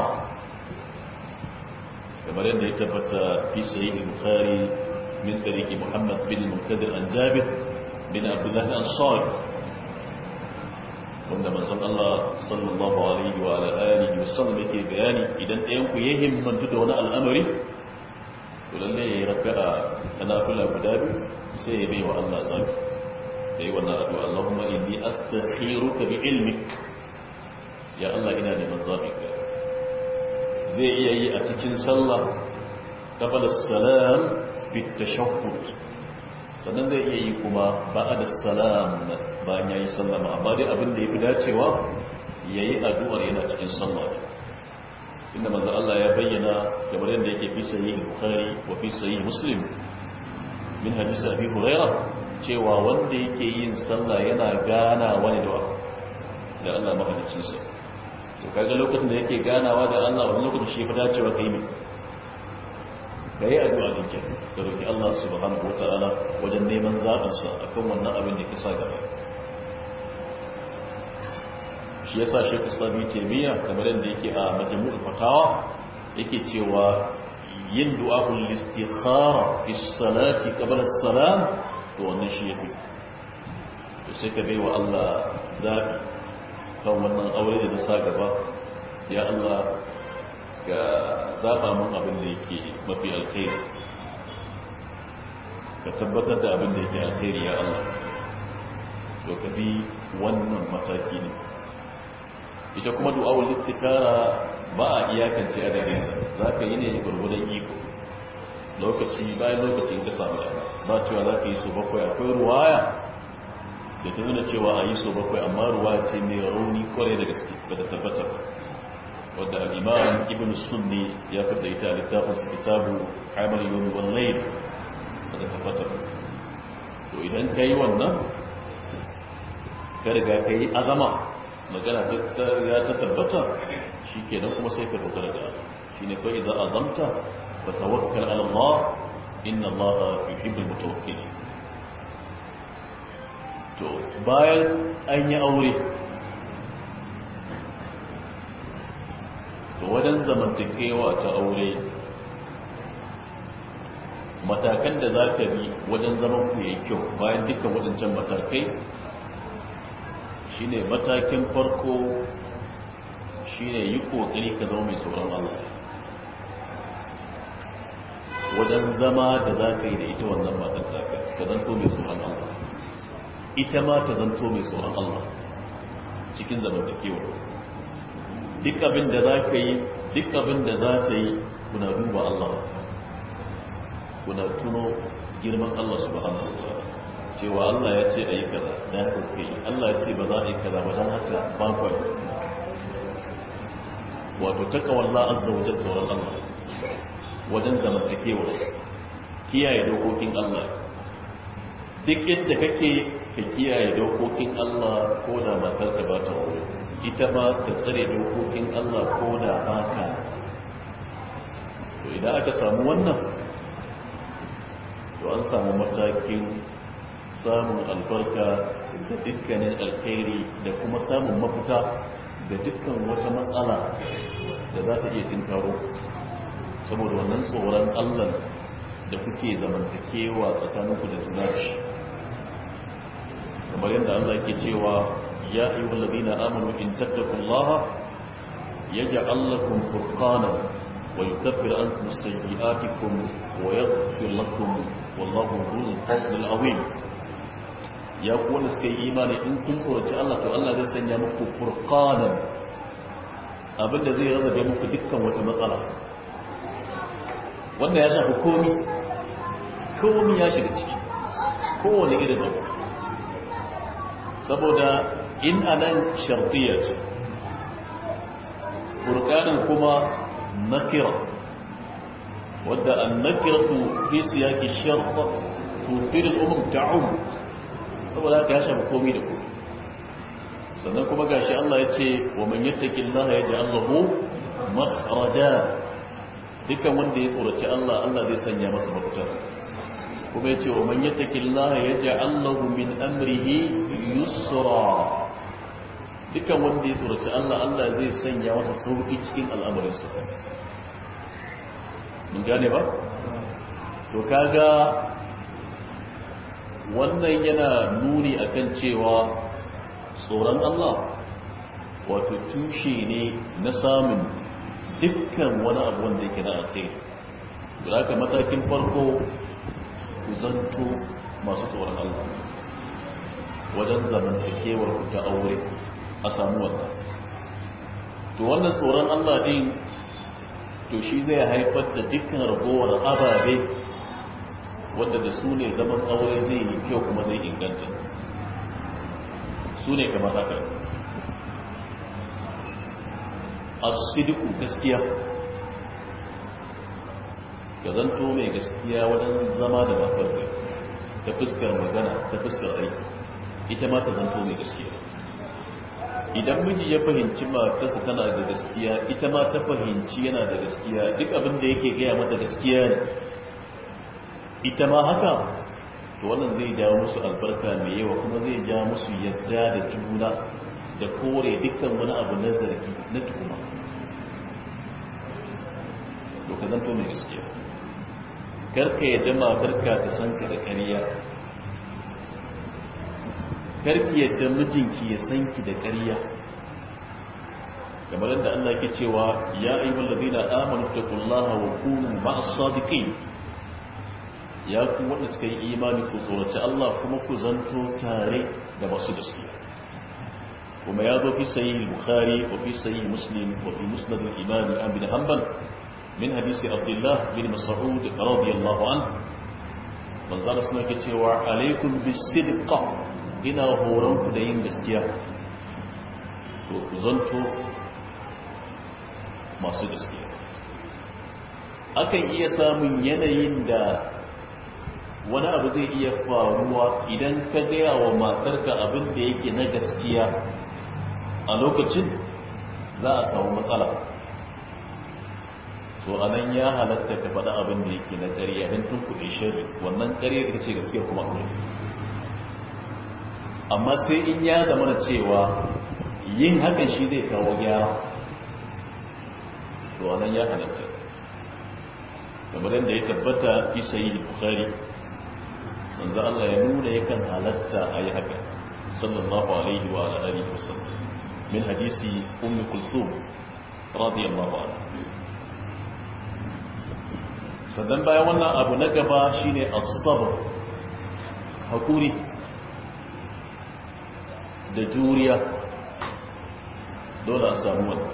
kamar yadda ya tabbata fi sayi bukhari min tsariki muhammad bin munkadir an jabir bin abdullahi ansari wanda manzon Allah sallallahu alaihi wa alihi wasallam yake bayani idan ɗayan ku ya himmantu da wani al'amari to lalle yayi raka'a ta nafila guda biyu sai ya bai wa Allah zabi yi wannan addu'a Allahumma inni astakhiruka bi ilmik ya Allah ina neman zaɓinka zai iya yi a cikin sallah qabla salam bi tashahhud sannan zai iya yi kuma ba'da salam bayan yayi sallama amma dai abin da yafi dacewa yayi addu'ar yana cikin sallah inda manzo Allah ya bayyana kamar yadda yake fi sahih Bukhari wa fi sahih Muslim min hadisi Abi Hurairah cewa wanda yake yin sallah yana gana wani da da Allah mahaliccin sa to kaga lokacin da yake ganawa da Allah wani lokacin shi fa dacewa kai ne kai addu'a din ke ka roki Allah subhanahu wataala wajen neman zaɓin sa akan wannan abin da kisa gaba shi yasa Sheikh Islam Taymiyyah kamar yadda yake a Majmu'ul Fatawa yake cewa yin du'a'ul istikhara fi salati qabla as-salam to wannan shi yafi to sai ka baiwa Allah zabi kan wannan aure da sa gaba ya Allah ga zaba mun abin da yake mafi alkhairi ka tabbatar da abin da yake alkhairi ya Allah to ka bi wannan mataki ne ita kuma du'awul istikara ba a iyakance adadinsa za ka yi ne gurgudan iko lokaci bayan lokacin ka samu dama ba cewa za ka yi so bakwai akwai ruwaya da ta nuna cewa a yi so bakwai amma ruwaya ce mai rauni kwarai da gaske ba da tabbata ba wadda al'imam ibn sunni ya fada ita littafinsa kitabu amal yomi wallai ba da tabbata ba to idan ka yi wannan ka riga ka yi azama magana ya ta tabbata shi kenan kuma sai ka dogara da shi ne kawai idan azamta fa tawakkal ala Allah inna Allah yuhibbul mutawakkilin to bayan an yi aure to wajen zamantakewa ta aure matakan da za ka bi wajen zaman ku yayi kyau bayan dukkan waɗancan matakai shine matakin farko shine yi kokari ka zama mai tsoron Allah wajen zama da za ka yi da ita wannan matar taka ka zanto mai tsoron Allah ita ma ta zanto mai tsoron Allah cikin zamantakewa duk abin da za ka yi duk abin da za ta yi kuna duba Allah kuna tuno girman Allah subhanahu wa ta'ala cewa Allah ya ce a yi kaza da haka ku yi Allah ya ce ba za a yi kaza ba don haka ba ku yi wato takawalla azza wajen tsoron Allah wajen zamantakewa kiyaye dokokin Allah duk yadda kake ka kiyaye dokokin Allah ko da matar ka ba ta wuri ita ma ka tsare dokokin Allah ko da ba ka to idan aka samu wannan to an samu matakin samun albarka da dukkanin alkhairi da kuma samun mafita da dukkan wata matsala da za ta iya tinkaro saboda wannan tsoron allah da kuke zamantakewa tsakaninku da juna da shi kamar yadda allah ke cewa ya yi wallabi na amonu in tattakullaha ya ja'allakum furqanan wa yukaffir ankum sayyi'atikum wa yaghfir lakum wallahu dhul fadlil azim ya ku wanda suka yi imani in kun tsoraci Allah to Allah zai sanya muku furqanan abinda zai rarrabe muku dukkan wata matsala wanda ya shafi komi komi ya shiga ciki kowane irin abu saboda in anan shartiyya ce furqanan kuma nakira wadda an nakiratu fi siyaqi shart tufid al-umum ta'um saboda haka ya shafi komi da komi sannan kuma gashi Allah ya ce wa man yattaqillaha yaj'al lahu makhraja dukkan wanda ya tsoraci Allah Allah zai sanya masa mafita kuma ya ce wa man yattaqillaha yaj'al lahu min amrihi yusra dukkan wanda ya tsoraci Allah Allah zai sanya masa sauki cikin al'amuransa mun gane ba to kaga wannan yana nuni akan cewa tsoron Allah wato tushe ne na samun dukkan wani abu wanda yake na alkhairi da haka matakin farko ku zanto masu tsoron Allah wajen zamantakewar ku ta aure a samu wannan to wannan tsoron Allah din to shi zai haifar da dukkan ragowar ababe wanda da su ne zaman aure zai yi kyau kuma zai inganta su ne kamar haka asidiku gaskiya ka zanto mai gaskiya wajen zama da matar da ta fuskar magana ta fuskar aiki ita ma ta zanto mai gaskiya idan miji ya fahimci matarsa tana da gaskiya ita ma ta fahimci yana da gaskiya duk abin da yake gaya mata gaskiya ne ita ma haka to wannan zai jawo musu albarka mai yawa kuma zai jawo musu yadda da juna da kore dukkan wani abu na zargi na tuhuma to ka zanto mai gaskiya karka yadda matarka ta san ka da ƙarya karki yadda mijinki ya san ki da ƙarya kamar yadda Allah ke cewa ya ayyuhal ladina amanu taqullaha wa kunu ma'as sadiqin ya ku wanda suka yi imani ku tsoraci Allah kuma ku zanto tare da masu gaskiya kuma ya zo fi sahih bukhari wa fi sahih muslim wa fi musnad al-imam Ahmad bin Hanbal min hadisi Abdullah bin Mas'ud radiyallahu anhu manzo Allah suna ke cewa alaikum bis-sidqa ina horon ku da yin gaskiya to ku zanto masu gaskiya akan iya samun yanayin da wani abu zai iya faruwa idan ka gaya wa matarka abin da yake na gaskiya a lokacin za a samu matsala so anan ya halatta ka faɗa abin da yake na ƙarya don tun kuɗe shari wannan ƙarya ita ce gaskiya kuma aure amma sai in ya zama da cewa yin hakan shi zai kawo gyara to anan ya halatta kamar yadda ya tabbata fi sayi bukhari manzo Allah ya nuna yakan halatta a yi haka sallallahu alaihi wa alihi wasallam min hadisi ummi kulsum radiyallahu anha sannan bayan wannan abu na gaba shine as-sabr hakuri da juriya dole a samu wannan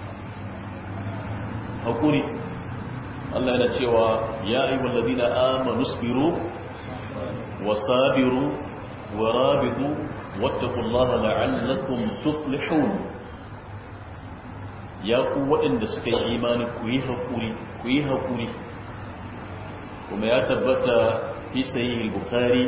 hakuri Allah yana cewa ya ayyuhal ladina amanu sabiru wasabiru warabitu wattaqullaha la'allakum tuflihun ya ku waɗanda suka yi imani ku yi hakuri ku yi hakuri kuma ya tabbata fi sahih al-bukhari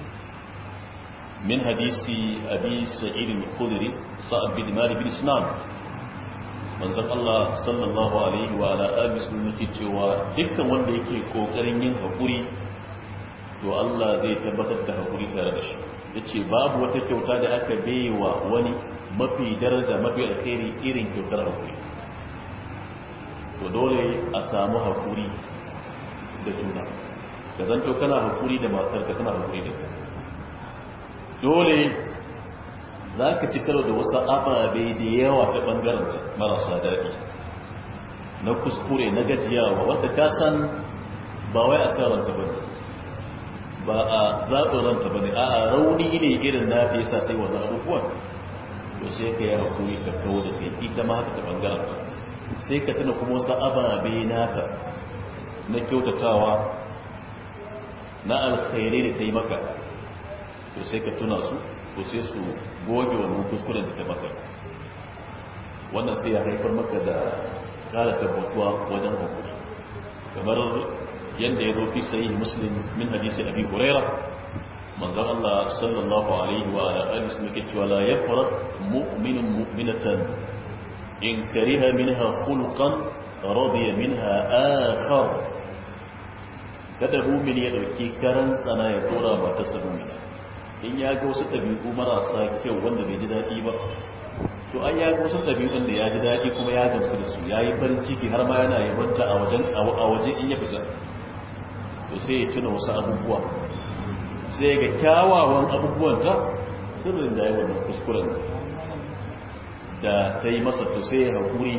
min hadisi abi sa'id al-khudri sa'ad bin malik bin sinan manzon Allah sallallahu alaihi wa ala alihi wasallam yake cewa dukkan wanda yake kokarin yin hakuri to Allah zai tabbatar da hakuri tare da shi yace babu wata kyauta da aka baiwa wani mafi daraja mafi alkhairi irin kyautar hakuri to dole a samu hakuri da juna da zanto kana hakuri da matarka kana hakuri da dole za ka ci karo da wasu ababe da yawa ta ɓangaren marasa daɗi na kuskure na gajiyawa wanda ka san ba wai a sa ranta ba ba a zaɓin ranta ba ne a rauni ne irin na ta yasa ta yi wannan abubuwan to sai ka yi haƙuri ka kawo da kai ita ma haka ta ɓangaren ta sai ka tuna kuma wasu ababe nata na kyautatawa na alkhairai da ta yi maka to sai ka tuna su to sai su goge wannan kuskuren da ta maka wannan sai ya haifar maka da kara tabbatuwa wajen hukuri kamar yadda ya zo fi sayi muslim min hadisi abi huraira manzon Allah sallallahu alaihi wa alihi wasallam ke cewa la yafraq mu'minun mu'minatan in kariha minha khulqan radiya minha akhar kada mu'min ya dauki karan tsana ya tora ba ta sabumina in ya ga wasu ɗabi'u marasa kyau wanda bai ji daɗi ba to an ya ga wasu ɗabi'un da ya ji daɗi kuma ya gamsu da su ya yi farin ciki har ma yana yabanta a wajen a waje in ya fita to sai ya tuna wasu abubuwa sai ga kyawawan abubuwanta sirrin da ya wannan kuskuren da ta yi masa to sai ya haƙuri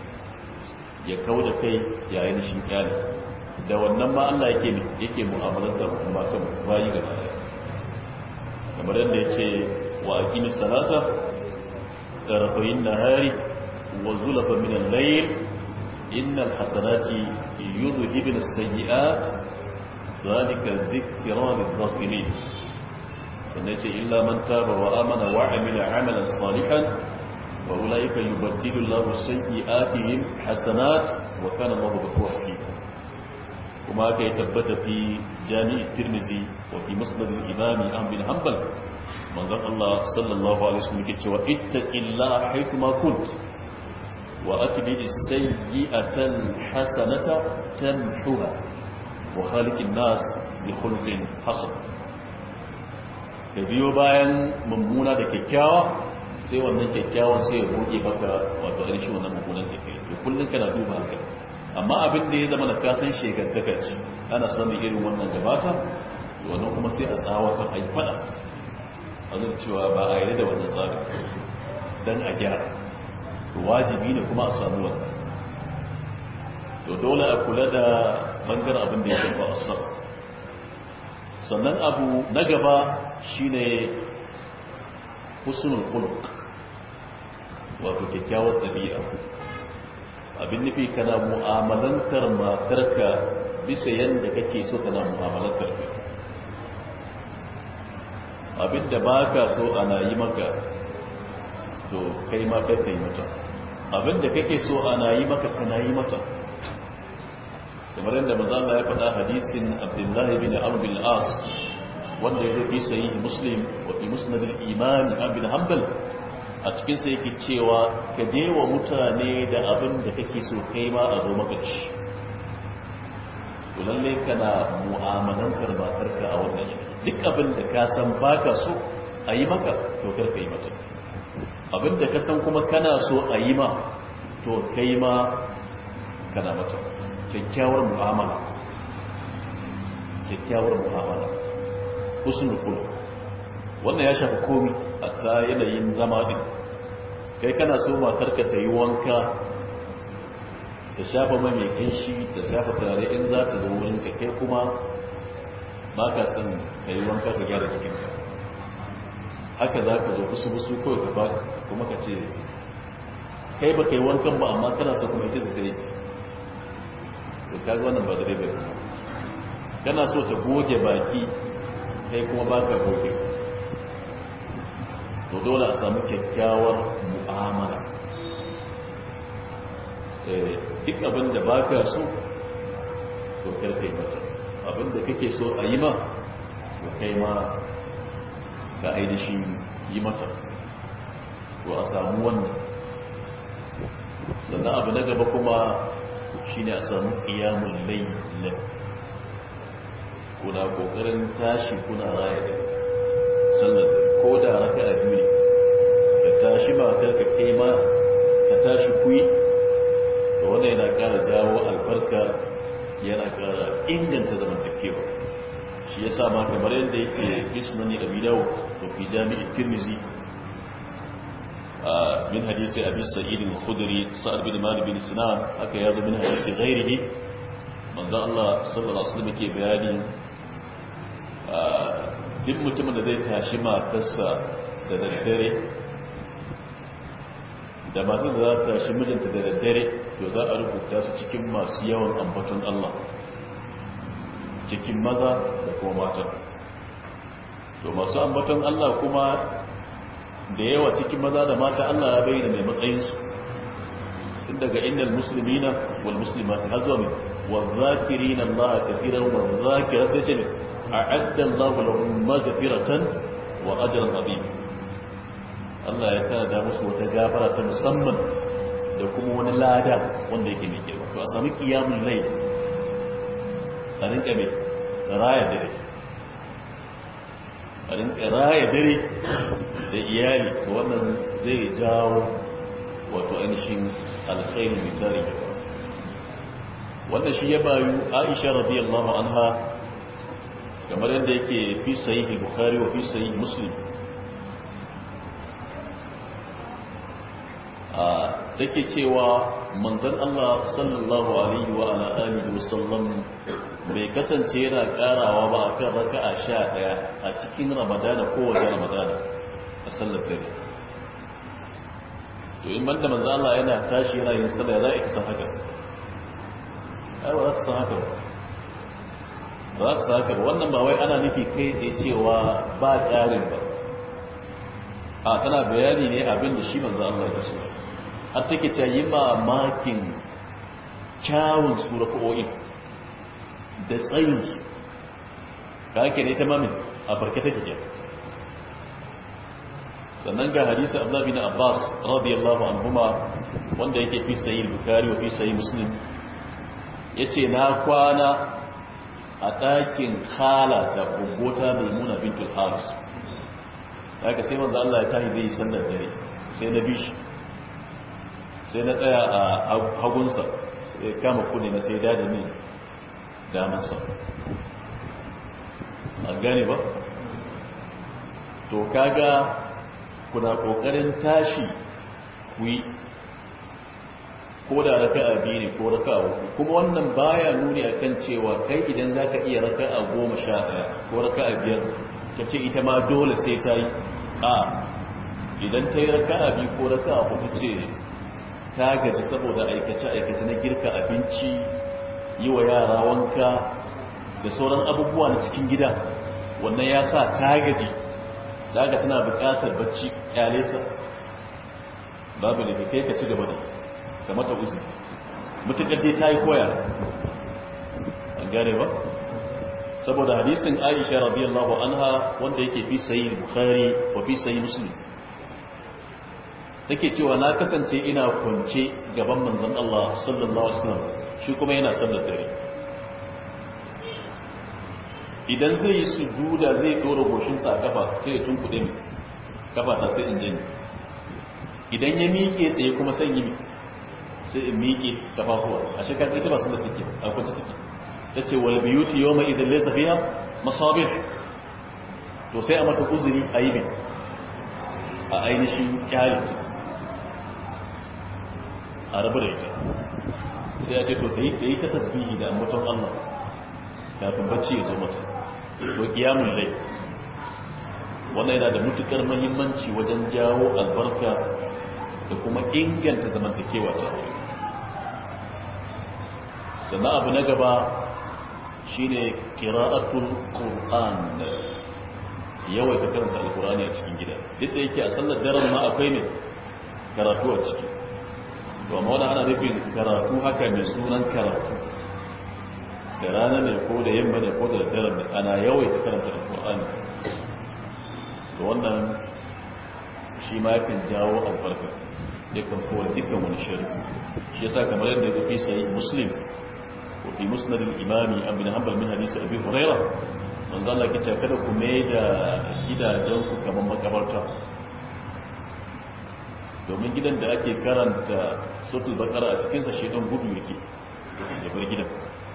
ya kau da kai yayin shi kyale da wannan ma Allah yake yake mu'amalar da matan bayi gaba ɗaya kamar yadda ya ce wa aqimi salata tarafayin nahari wa zulafa min al-layl innal hasanati yudhhibun as-sayyi'at dhalika dhikra lil-dhakirin sannan ce illa man taba wa amana wa amila amalan salihan wa ulaika yubaddilu Allahu sayyi'atihim hasanat wa kana Allahu ghafurur rahim kuma aka yi tabbata fi jami'i tirmizi wa fi musnad al-imam ahmad bin hanbal manzon Allah sallallahu alaihi wasallam yake cewa ittaqillaha haythu ma kunt wa atbi as-sayyi'ata al-hasanata tamhuha wa khaliqin nas bi khuluqin hasan da biyo bayan mummuna da kyakkyawa sai wannan kyakkyawan sai ya goge maka wato ainihin wannan mummunan da ke kullum kana duba haka amma abin da ya zama na kasan shekantaka ce ana samun irin wannan gabata wannan kuma sai a tsawatar a yi fada a zai cewa ba a yi da wannan tsari don a gyara to wajibi ne kuma a samu wannan to dole a kula da bangaren abin da ya shafa asar sannan abu na gaba shine husnul khuluq wato kyakkyawar ɗabi'a abin nufi kana mu'amalantar matarka bisa yadda kake so kana mu'amalantar ka abinda ba ka so ana yi maka to kai ma kai kai mata abinda kake so ana yi maka kana yi mata kamar yadda mazala ya faɗa hadisin abdullahi bin arbil as wanda ya zo fi sayi muslim wa fi musnadin imani abin hanbal a cikinsa yake cewa ka je wa mutane da abin da kake so kai ma a zo maka ci to lalle kana mu'amalantar matarka a wannan yanayi duk abin da ka san baka so a yi maka to kar ka yi mata abin da ka san kuma kana so a yi ma to kai ma kana mata kyakkyawar mu'amala kyakkyawar mu'amala husnul khuluq wannan ya shafi komi a ta yanayin zama din kai kana so matarka ta yi wanka ta shafa mai mai kinshi ta shafa turare in za ta zo wurinka kai kuma ba ka son ka yi wanka ka gyara jikinka haka za ka zo busu-busu kawai ka ba kuma ka ce kai ba ka yi wankan ba amma kana so kuma ita su ta yi to kaga wannan ba da dai bai kana so ta goge baki kai kuma ba ka goge to dole a samu kyakkyawar mu'amala duk abin da ba ka so to karkai mata abin da kake so a yi ma to kai ma ka ainihin yi mata to a samu wannan sannan abu na gaba kuma shine a samu ƙiyamun lailin kuna ƙoƙarin tashi kuna raya da sannan ko da raka a biyu ka tashi matar ka kai ma ka tashi kuyi to wanda yana ƙara jawo albarka yana ƙara inganta zamantakewa shi ya sa ma kamar yadda yake isnani abi dawud da fi jami'in tirmizi min hadisi abi sa'id al-khudri sa'ad bin malik bin sinan haka yazo min hadisi ghairihi manzo Allah sallallahu alaihi wasallam yake bayani duk mutumin da zai tashi matarsa da daddare da matar da za ta tashi mijinta da daddare to za a rubuta su cikin masu yawan ambaton Allah cikin maza da kuma mata to masu ambaton Allah kuma da yawa cikin maza da mata Allah ya bayyana mai matsayinsu tun daga innal muslimina wal muslimat hazwa min wa dhakirina Allah kathiran wa dhakira sai ce a'adda Allah lahum maghfiratan wa ajran azim Allah ya tada musu wata gafara ta musamman da kuma wani lada wanda yake mai girma to a sami qiyamul layl a rinka mai raya dare a rinka raya dare da iyali to wannan zai jawo wato ainihin alkhairi mai tare wannan shi ya bayu aisha radiyallahu anha kamar yadda yake fi sahihi bukhari wa fi sahihi muslim take cewa manzon Allah sallallahu alaihi wa ala alihi wasallam bai kasance yana karawa ba akan raka'a 11 a cikin Ramadana ko wajen Ramadana a sallar dare to in banda manzon Allah yana tashi yana yin sallah za a san haka ai ba za ta san haka ba za ta san haka wannan ba wai ana nufi kai tsaye cewa ba ƙarin ba a tana bayani ne abin da shi manzon Allah ya so har take ta yi mamakin kyawun surako'o'in da tsayinsu ka ake ne ta mamin a farke take ke sannan ga hadisi abdullahi bin abbas radiyallahu anhuma wanda yake fi sayi bukari wa fi sayi muslim ya ce na kwana a ɗakin khala ta gogota mai muna bintul haris da aka sai manzo Allah ya tahi zai yi sallar dare sai na bishi sai na tsaya a hagunsa sai kama kudi na sai dada ne damansa a gane ba to kaga kuna kokarin tashi ku yi ko da raka a biyu ne ko raka a uku kuma wannan baya nuni akan cewa kai idan za ka iya raka a goma sha ɗaya ko raka a biyar ka ce ita ma dole sai ta yi a idan ta yi raka a biyu ko raka a uku ce ta gaji saboda aikace-aikace na girka abinci yi wa yara wanka da sauran abubuwa na cikin gida wannan ya sa ta gaji da aka tana bukatar bacci kyale ta babu da kai ka ci gaba da da mata uzuri mutukar dai ta yi koya an gane ba saboda hadisin aisha radiyallahu anha wanda yake fi sayi bukhari wa fi sayi muslim take cewa na kasance ina kwance gaban manzon Allah sallallahu alaihi wasallam shi kuma yana sallar dare idan zai yi sujuda zai dora goshinsa a kafa sai ya tunkuɗe mi kafa ta sai in janye idan ya miƙe tsaye kuma sai yi sai in miƙe kafafuwa a shekar ita ba sallar take a kwance take ta ce wal biyuti yawma idan laysa fiha masabih to sai a mata uzuri a yi a ainihin kyalita a rabu da ita sai ya ce to ta yi ta tasbihi da ambaton Allah kafin bacci ya zo mata to kiyamun lai wannan yana da mutukar muhimmanci wajen jawo albarka da kuma inganta zamantakewa ta sannan abu na gaba shine qira'atul qur'an yawaita karanta alkurani a cikin gida duk da yake a sallar daren ma akwai ne karatu a ciki to amma wani ana nufin karatu haka mai sunan karatu da rana ne ko da yamma ne ko da daren ne ana yawaita karanta alkurani to wannan shi ma yakan jawo albarka yakan kowa dukkan wani shari shi yasa kamar yadda ya fi sai muslim ko fi musnadin imami an bin hanbal min hadisi abi hurairah manzo Allah kice kada ku mai da gidajenku kamar makabarta domin gidan da ake karanta suratul baqara a cikin sa shedan gudu yake ya bar gidan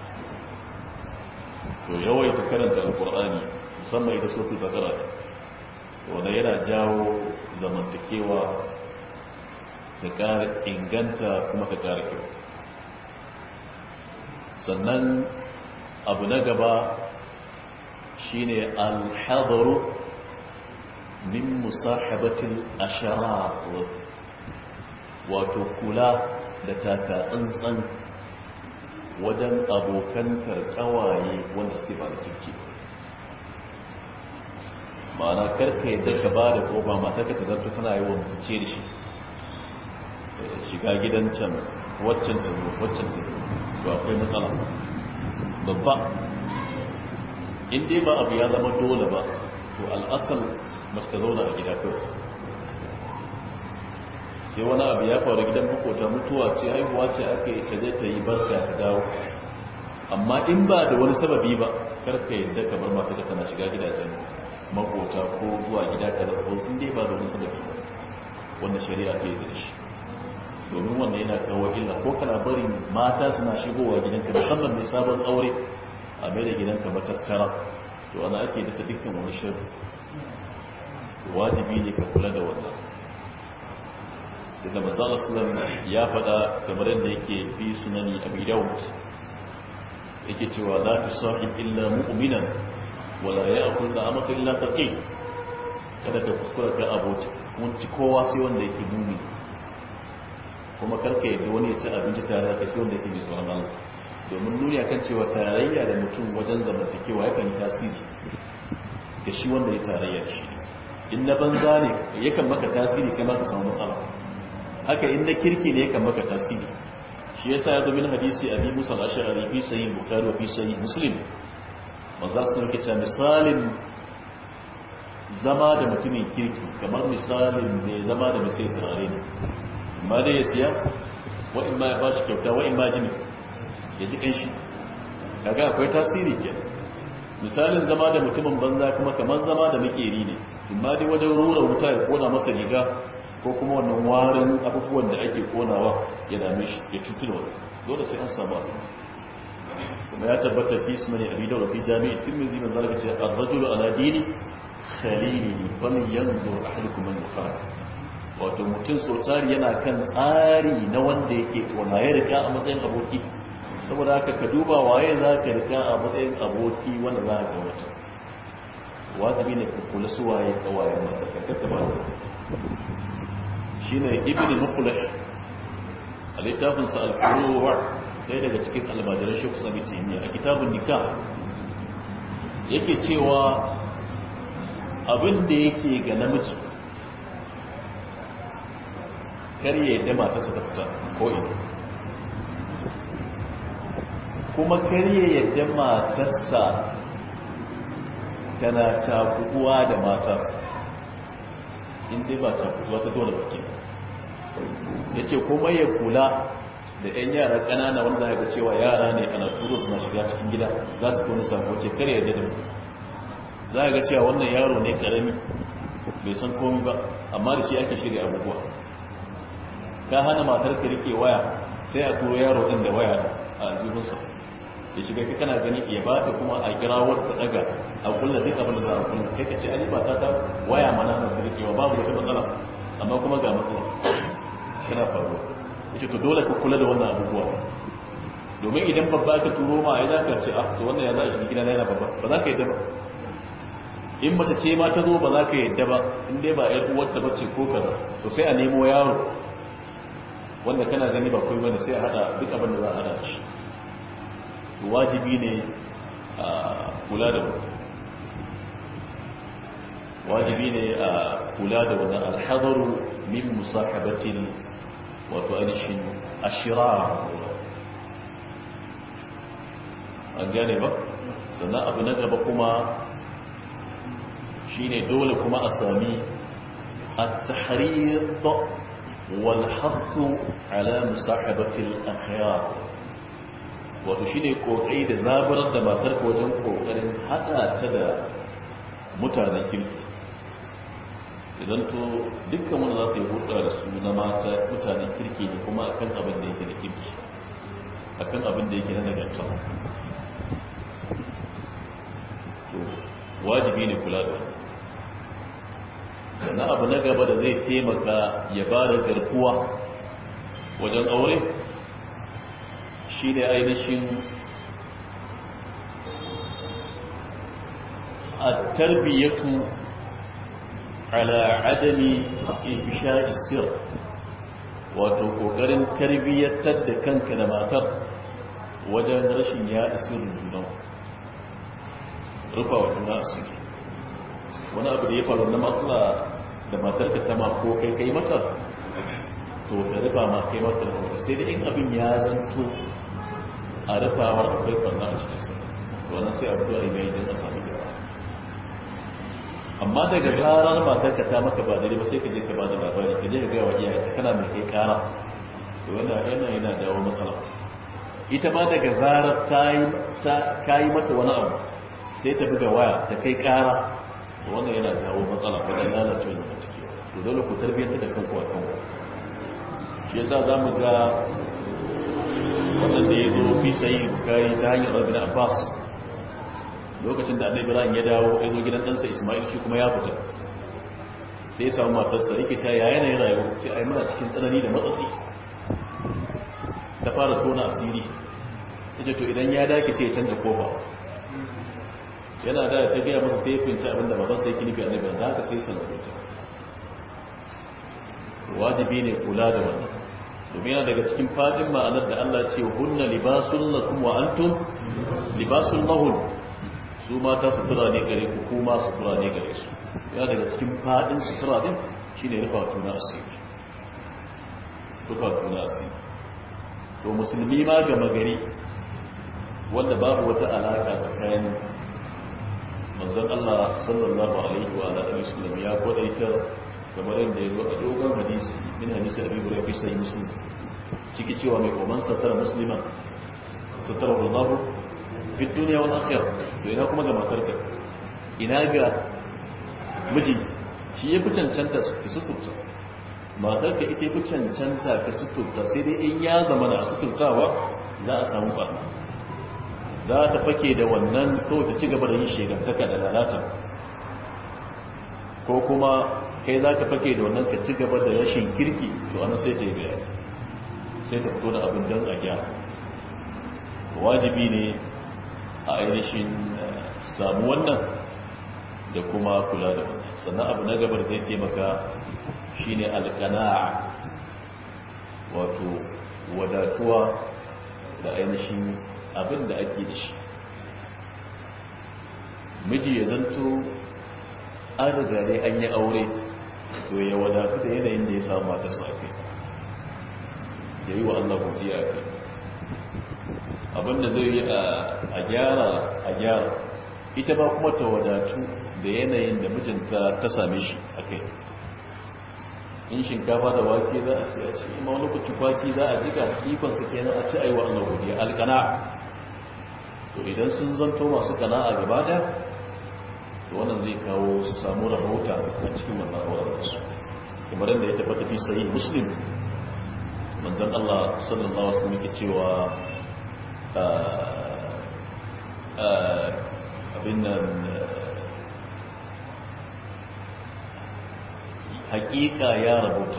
to yawaita karanta alqur'ani musamman ita suratul baqara wanda yana jawo zamantakewa ta ƙara inganta kuma ta ƙara kyau sannan abu na gaba shine alhadaru min musahabatil asharar wato kula da taka tsantsan wajen abokan karkawaye wanda suke ba da kirki ma'ana karka yadda ka ba da kofa matar ka zarto tana yi wa mace da shi shiga gidan can waccan ta waccan ta to akwai matsala babba in dai ba abu ya zama dole ba to al'asal mace ta zauna a gida kawai sai wani abu ya faru gidan makota mutuwa ce haihuwa ce ake ta zai ta yi barka ta dawo amma in ba da wani sababi ba karka yadda kamar mata ka tana shiga gidajen makota ko zuwa gida ka da ko in dai ba da wani sababi ba wanda shari'a ta yi da shi domin wannan yana kawo illa ko kana barin mata suna shigowa gidanka musamman mai sabon aure a mai da gidanka matattara to ana ake dasa dukkan wani shirin wajibi ne ka kula da wannan daga manzon sallam ya faɗa kamar yadda yake fi sunani abi daud yake cewa la tusahib illa mu'minan wala ya'kul da'amaka illa taqi kada ka kuskura ka abota mun ci kowa sai wanda yake mumi kuma karka yadda wani ya ci abinci tare da kai sai wanda yake mai tsoron Allah domin nuni akan cewa tarayya da mutum wajen zamantakewa yakan yi tasiri ga shi wanda ya tarayya da shi in na banza ne yakan maka tasiri kai ma ka samu matsala haka in na kirki ne yakan maka tasiri shi yasa ya domin hadisi abi musa al-ash'ari fi sahih bukhari wa fi sahih muslim manzo sun ke cewa misalin zama da mutumin kirki kamar misalin ne zama da mai turare ne amma dai ya siya wa in ma ya ba shi kyauta wa in ma jini ya ji kanshi kaga akwai tasiri ke misalin zama da mutumin banza kuma kamar zama da makeri ne amma dai wajen rura wuta ya kona masa riga ko kuma wannan warin abubuwan da ake konawa ya dame shi ya cutu da wani dole sai an samu abu kuma ya tabbata fi su mani abi daura fi jami'i tirmizi man zalika ce ar-rajulu ala dini khalilihi faman yanzur ahadukum man yukhali wato mutum sotari yana kan tsari na wanda yake tona ya rika a matsayin aboki saboda haka ka duba waye za ka rika a matsayin aboki wanda za ka wata wajibi ne ka kula su waye kawayen mata ka kasa ba shi ne ibn muflih a littafinsa al-furuwa ɗaya daga cikin almajiran shi kusa mitiniya a kitabun nikah yake cewa abin da yake ga namiji kar ya yadda matarsa ta fita ko ina kuma kar ya yadda matarsa tana takuwa da matar inda ba takuwa ta dole baki ya ce kuma ya kula da 'yan yara ƙanana wanda haka cewa yara ne ana turo suna shiga cikin gida za su kone sako ce kar ya yadda da mu za a ga cewa wannan yaro ne ƙarami bai san komi ba amma da shi ake shirya abubuwa ka hana matar ka rike waya sai a turo yaro din da waya a aljihunsa ya shiga ka kana gani ya ba ta kuma a kira wata daga a kulla duk abin da za a kulla kai ka ce ani ba ta ta waya mana na rikewa babu wata matsala amma kuma ga matsala kana faruwa ita to dole ka kula da wannan abubuwa domin idan babba ka turo ma ai za ka ce ah to wannan ya za a shiga gida na yana babba ba za ka yadda ba in mace ce ma ta zo ba za ka yadda ba in dai ba yar uwarta bace ko kaza to sai a nemo yaro wanda kana gani ba kai bane sai a hada duk abin da za a hada shi wajibi ne a kula da wajibi ne a kula da wannan alhadaru min musahabatin wato ainihin ashira an gane ba sannan abu na gaba kuma shine dole kuma a sami at-tahrir والحث على مصاحبة الأخيار wato shine kokai da zaburar da matar ka wajen kokarin hada ta da mutanen kirki idan to dukkan wanda za ta yi hulɗa da su na mata mutanen kirki ne kuma akan abin da yake da kirki akan abin da yake na nagarta to wajibi ne kula da wani sannan abu na gaba da zai taimaka ya ba da garkuwa wajen aure shi ne ainihin a tarbiyyatu ala adami ifisha isir wato kokarin tarbiyyatar da kanka da matar wajen rashin ya isirin junan rufa wa juna asiri wani abu da ya faru na matsala da matarka ta ma ko kai kai mata to ka rufa ma kai mata da sai da in abin ya zanto a rufawar akwai farna a cikin sa to wannan sai abu da ai mai dan a sami gaba amma daga zarar matarka ta maka ba daidai ba sai ka je ka ba da labari ka je ka gaya wa iyaye kana mai kai kara to wannan yana yana dawo matsala ita ma daga zarar ta yi ta yi mata wani abu sai ta buga waya ta kai kara wannan yana kawo matsala wajen lalace zama ciki to dole ku tarbiyyar da kanku a kanku shi yasa za mu ga waɗanda ya zo fi sayi bukari ta hanyar rabin abbas lokacin da annabi ibrahim ya dawo ya zo gidan ɗansa ismail shi kuma ya fita sai ya samu matarsa yake ta yaya yanayin rayuwa sai ai muna cikin tsanani da matsatsi ta fara tona asiri ya ce to idan ya dake sai ya canza kofa yana da ta gaya masa sai ya finci abinda babansa yake nufi annabi da haka sai sallamuta wajibi ne kula da wannan domin yana daga cikin fadin ma'anar da Allah ce hunna libasun lakum wa antum libasun lahun su mata sutura ne gare ku kuma sutura ne gare su yana daga cikin fadin sutura din shine rufa tuna asiri rufa tuna asiri to musulmi ma ga magari wanda babu wata alaka tsakanin manzon Allah sallallahu alaihi wa alihi wasallam ya kwadaita kamar yadda ya zo a dogon hadisi min hadisi abi hurairah fi sahih muslim ciki cewa mai koman satara musliman satara Allah fi dunya wal akhirah to ina kuma ga matarka ina ga miji shi ya fi cancanta su ki suturta matarka ita fi cancanta ka suturta sai dai in ya zama na suturtawa za a samu barna za ta fake da wannan kawai ta ci gaba da yin shegantaka da lalata ko kuma kai za ka fake da wannan ka ci gaba da rashin kirki to ana sai ta yi bayani sai ta fito da abin don a gyara wajibi ne a ainihin samu wannan da kuma kula da wannan sannan abu na gabar zai taimaka shine alkana'a wato wadatuwa da ainihin abin da ake da shi miji ya zanto an riga dai an yi aure to ya wadatu da yanayin da ya samu mata safe ya yi wa Allah godiya a kai abinda zai yi a gyara a gyara ita ba kuma ta wadatu da yanayin da mijinta ta same shi a kai in shinkafa da wake za a ci a ci ima wani kuci kwaki za a jika ikonsa kenan a ci a yi wa Allah godiya alkana to idan sun zanto masu kana'a gaba daya to wannan zai kawo su samu rahota a cikin wannan auren su kamar yadda ya tabbata fi sahih muslim manzon Allah sallallahu alaihi wasallam yake cewa abin nan hakika ya rabuta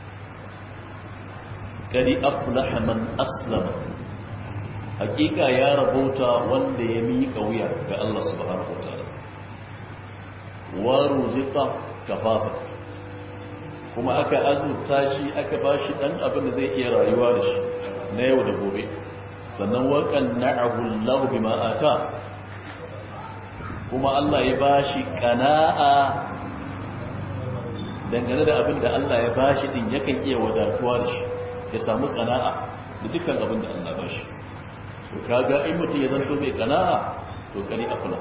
kadi aflaha man aslama hakika ya rabuta wanda ya miƙa wuya ga Allah subhanahu wataala wa ruziqa kafafa kuma aka azurta shi aka bashi dan abin da zai iya rayuwa da shi na yau da gobe sannan waƙan na'ahu Allah bima ata kuma Allah ya bashi kana'a dangane da abin da Allah ya bashi din yakan iya wadatuwa da shi ya samu kana'a da dukkan abin da Allah bashi to kaga in mutum ya zanto mai kana'a to kari afla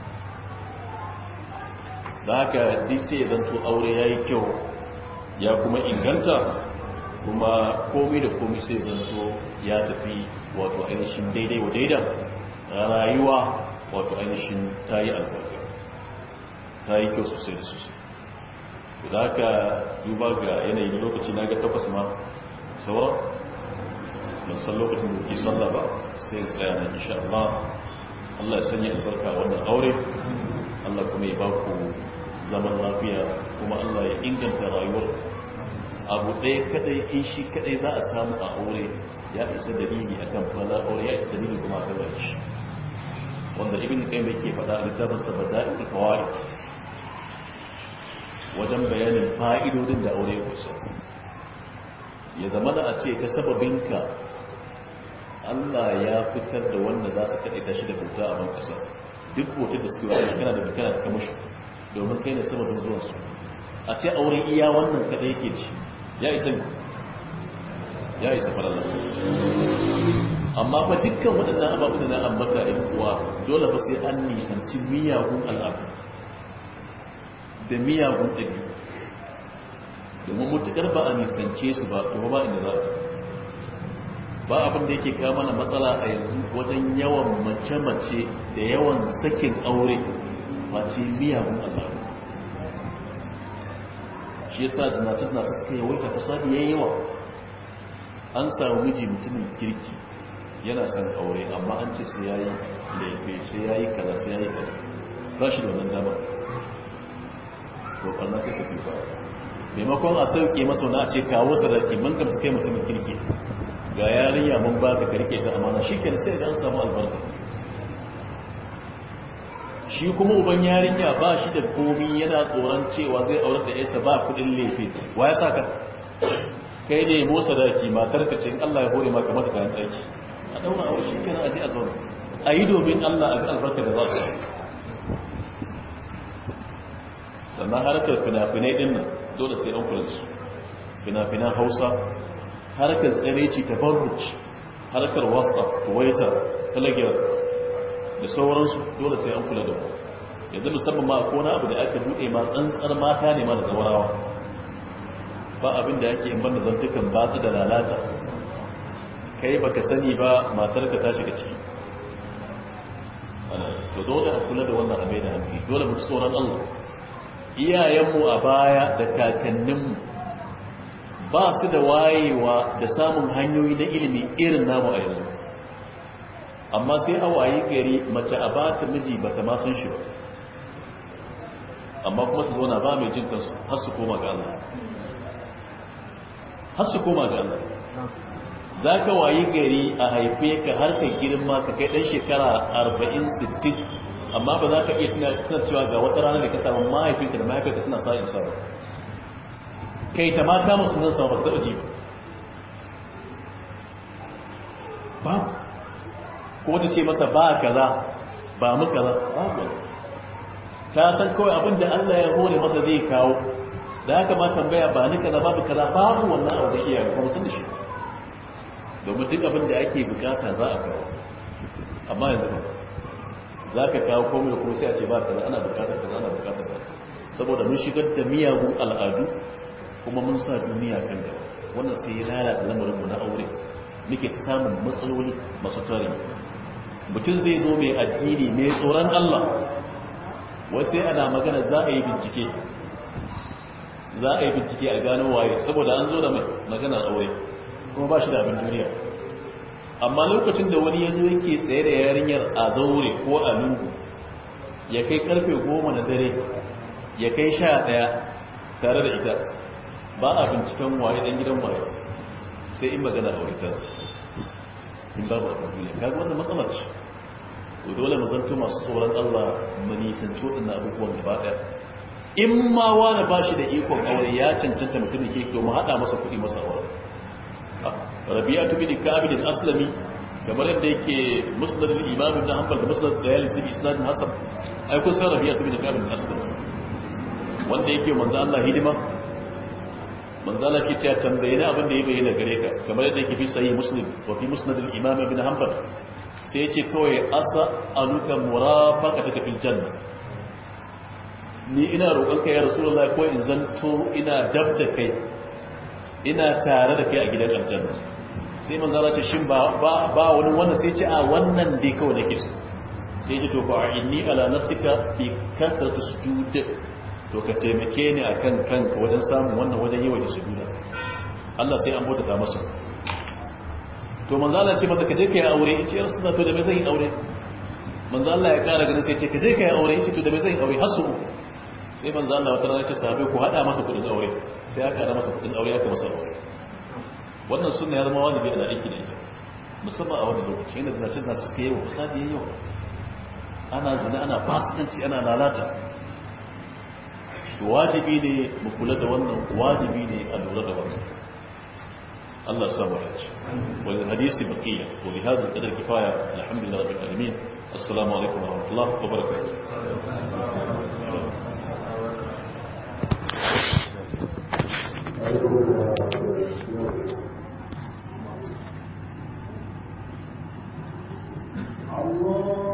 da haka duk sai ya zanto aure yayi kyau ya kuma inganta kuma komai da komai sai zanto ya tafi wato ainihin daidai wa daidan rayuwa wato ainihin ta yi albarka ta yi kyau sosai da sosai da haka duba ga yanayin lokaci na ga tabbas ma sauran ban san lokacin da ke sallah ba sai tsaya na insha Allah Allah ya sanya albarka wannan aure Allah kuma ya ba ku zaman lafiya kuma Allah ya inganta rayuwar abu ɗaya kadai in shi kadai za a samu a aure ya isa dalili akan fala aure ya isa dalili kuma akan wani shi wanda ibn kai mai ke faɗa a littafin sa bada'il fawaid wajen bayanin fa'idodin da aure ya kusa ya zama da a ce ta sababinka Allah ya fitar da wanda za su kaɗai tashi da bauta a ban ƙasa duk bautar da suke wani kana da kana da kamashi domin kai ne sababin zuwansu a ce aure iya wannan kaɗai yake ci ya isa ya isa farallah amma fa dukkan waɗannan ababu da na ambata ɗin kuwa dole fa sai an nisanci miyagun al'adu da miyagun ɗabi domin mutuƙar ba a nisance su ba to ba inda za a ba abin da yake kawo mana matsala a yanzu wajen yawan mace-mace da yawan sakin aure face miyagun al'adu shi yasa zinace-zinace suka yawaita fasadi yayi yawa an samu miji mutumin kirki yana son aure amma an ce sai yayi laife sai yayi kaza sai yayi kaza ba shi da wannan dama to ɓarna sai ta fi ba maimakon a sauke masa na ce kawo sadaki mun gamsu kai mutumin kirki ga yarinya mun ba ka karke ta amana shi ke sai an samu albarka shi kuma uban yarinya ba shi da komi yana tsoron cewa zai aurar da yasa ba kudin lefe wa ya saka kai ne motsa daki matar ka ce Allah ya hore maka mata kayan daki a daura aure shi kenan aje a zauna a yi domin Allah a ga albarka da za su sannan harkar fina-finai din nan dole sai an kula da su fina-finan hausa harkar tsireci ta barruc harkar whatsapp twitter telegram da sauransu dole sai an kula da ku yanzu musamman ma ko na abu da aka buɗe ma tsantsar mata ne ma da zawarawa ba abin da yake in banda zantukan batsu da lalata kai baka sani ba matarka ta shiga ciki to dole a kula da wannan abai da hankali dole mu tsoron Allah iyayenmu a baya da kakanninmu ba su da wayewa da samun hanyoyi na ilimi irin namu a yanzu amma sai a waye gari mace a ba ta miji ba ta masan shi ba amma kuma su zauna ba mai jin kansu har su koma ga Allah har su koma ga Allah za ka wayi gari a haife ka har ka girma ka kai ɗan shekara 40-60 amma ba za ka iya tuna cewa ga wata rana da ka samu mahaifinka da mahaifinka suna sa'in sa ba kai ta mata masu nan sama ba ta ji ba ko wata ce masa ba kaza ba mu kaza ba ta san kawai abin da Allah ya hore masa zai kawo da haka ma tambaya ba ni kaza babu kaza babu wannan abu da iyaye kuma sun da shi domin duk abin da ake bukata za a kawo amma yanzu ba za ka kawo komai da kuma sai a ce ba kaza ana bukatar kaza ana bukatar kaza saboda mun shigar da miyagun al'adu kuma mun sa duniya kan gaba wannan sai ya lalata lamarinmu na aure muke ta samun matsaloli masu tare mutum zai zo mai addini mai tsoron Allah wasu sai ana magana za a yi bincike za a yi bincike a gano waye saboda an zo da mai maganar aure kuma ba shi da abin duniya amma lokacin da wani ya zo yake tsaye da yarinyar a zaure ko a lungu ya kai karfe goma na dare ya kai sha daya tare da ita ba a binciken waye dan gidan waye sai in magana aure ta in babu abin duniya kaga wannan matsalar ce to dole mu zanto masu tsoron Allah mu nisanci waɗannan abubuwan gaba ɗaya in ma wani ba shi da ikon aure ya cancanta mutum da ke to mu haɗa masa kuɗi masa aure rabi'atu bin ka'ab bin aslami kamar yadda yake musnad al-imam ibn hanbal da musnad dayalisi bi isnad hasan ai kun san rabi'atu bin ka'ab bin aslami wanda yake manzo Allah hidima manzo Allah ke cewa tambaye ni abin da ya bayyana gare ka kamar yadda yake fi sahih muslim wa fi musnad al-imam ibn hanbal sai ya ce kawai asa aluka murafaqataka fil janna ni ina roƙonka ya rasulullahi ko in zanto ina dab da kai ina tare da kai a gidan aljanna sai manzo Allah ce shin ba ba wani wannan sai ce a wannan dai kawai nake so sai ce to fa inni ala nafsika bi kathratu sujud to ka taimake ni akan kanka wajen samun wannan wajen yi wa sujuda Allah sai an bauta ta masa to manzo Allah ce masa ka je kai aure yace ya rasulullah to da me zan yi aure manzo Allah ya kara ganin sai ce ka je kai aure yace to da me zan yi aure hasu sai manzo Allah wata rana ce sahabbai ku hada masa kudin aure sai aka hada masa kudin aure aka masa aure wannan sunna ya zama wajibi ana aiki da ita musamman a wannan lokaci yana zinace zinace suke yi wa fasadi yayi yawa ana zina ana fasikanci ana lalata wajibi ne mu kula da wannan wajibi ne a lura da wannan Allah samu dace wal hadisi baqiya wa bi hadha al-qadar kifaya alhamdulillah rabbil alamin assalamu alaikum wa rahmatullahi wa barakatuh Allah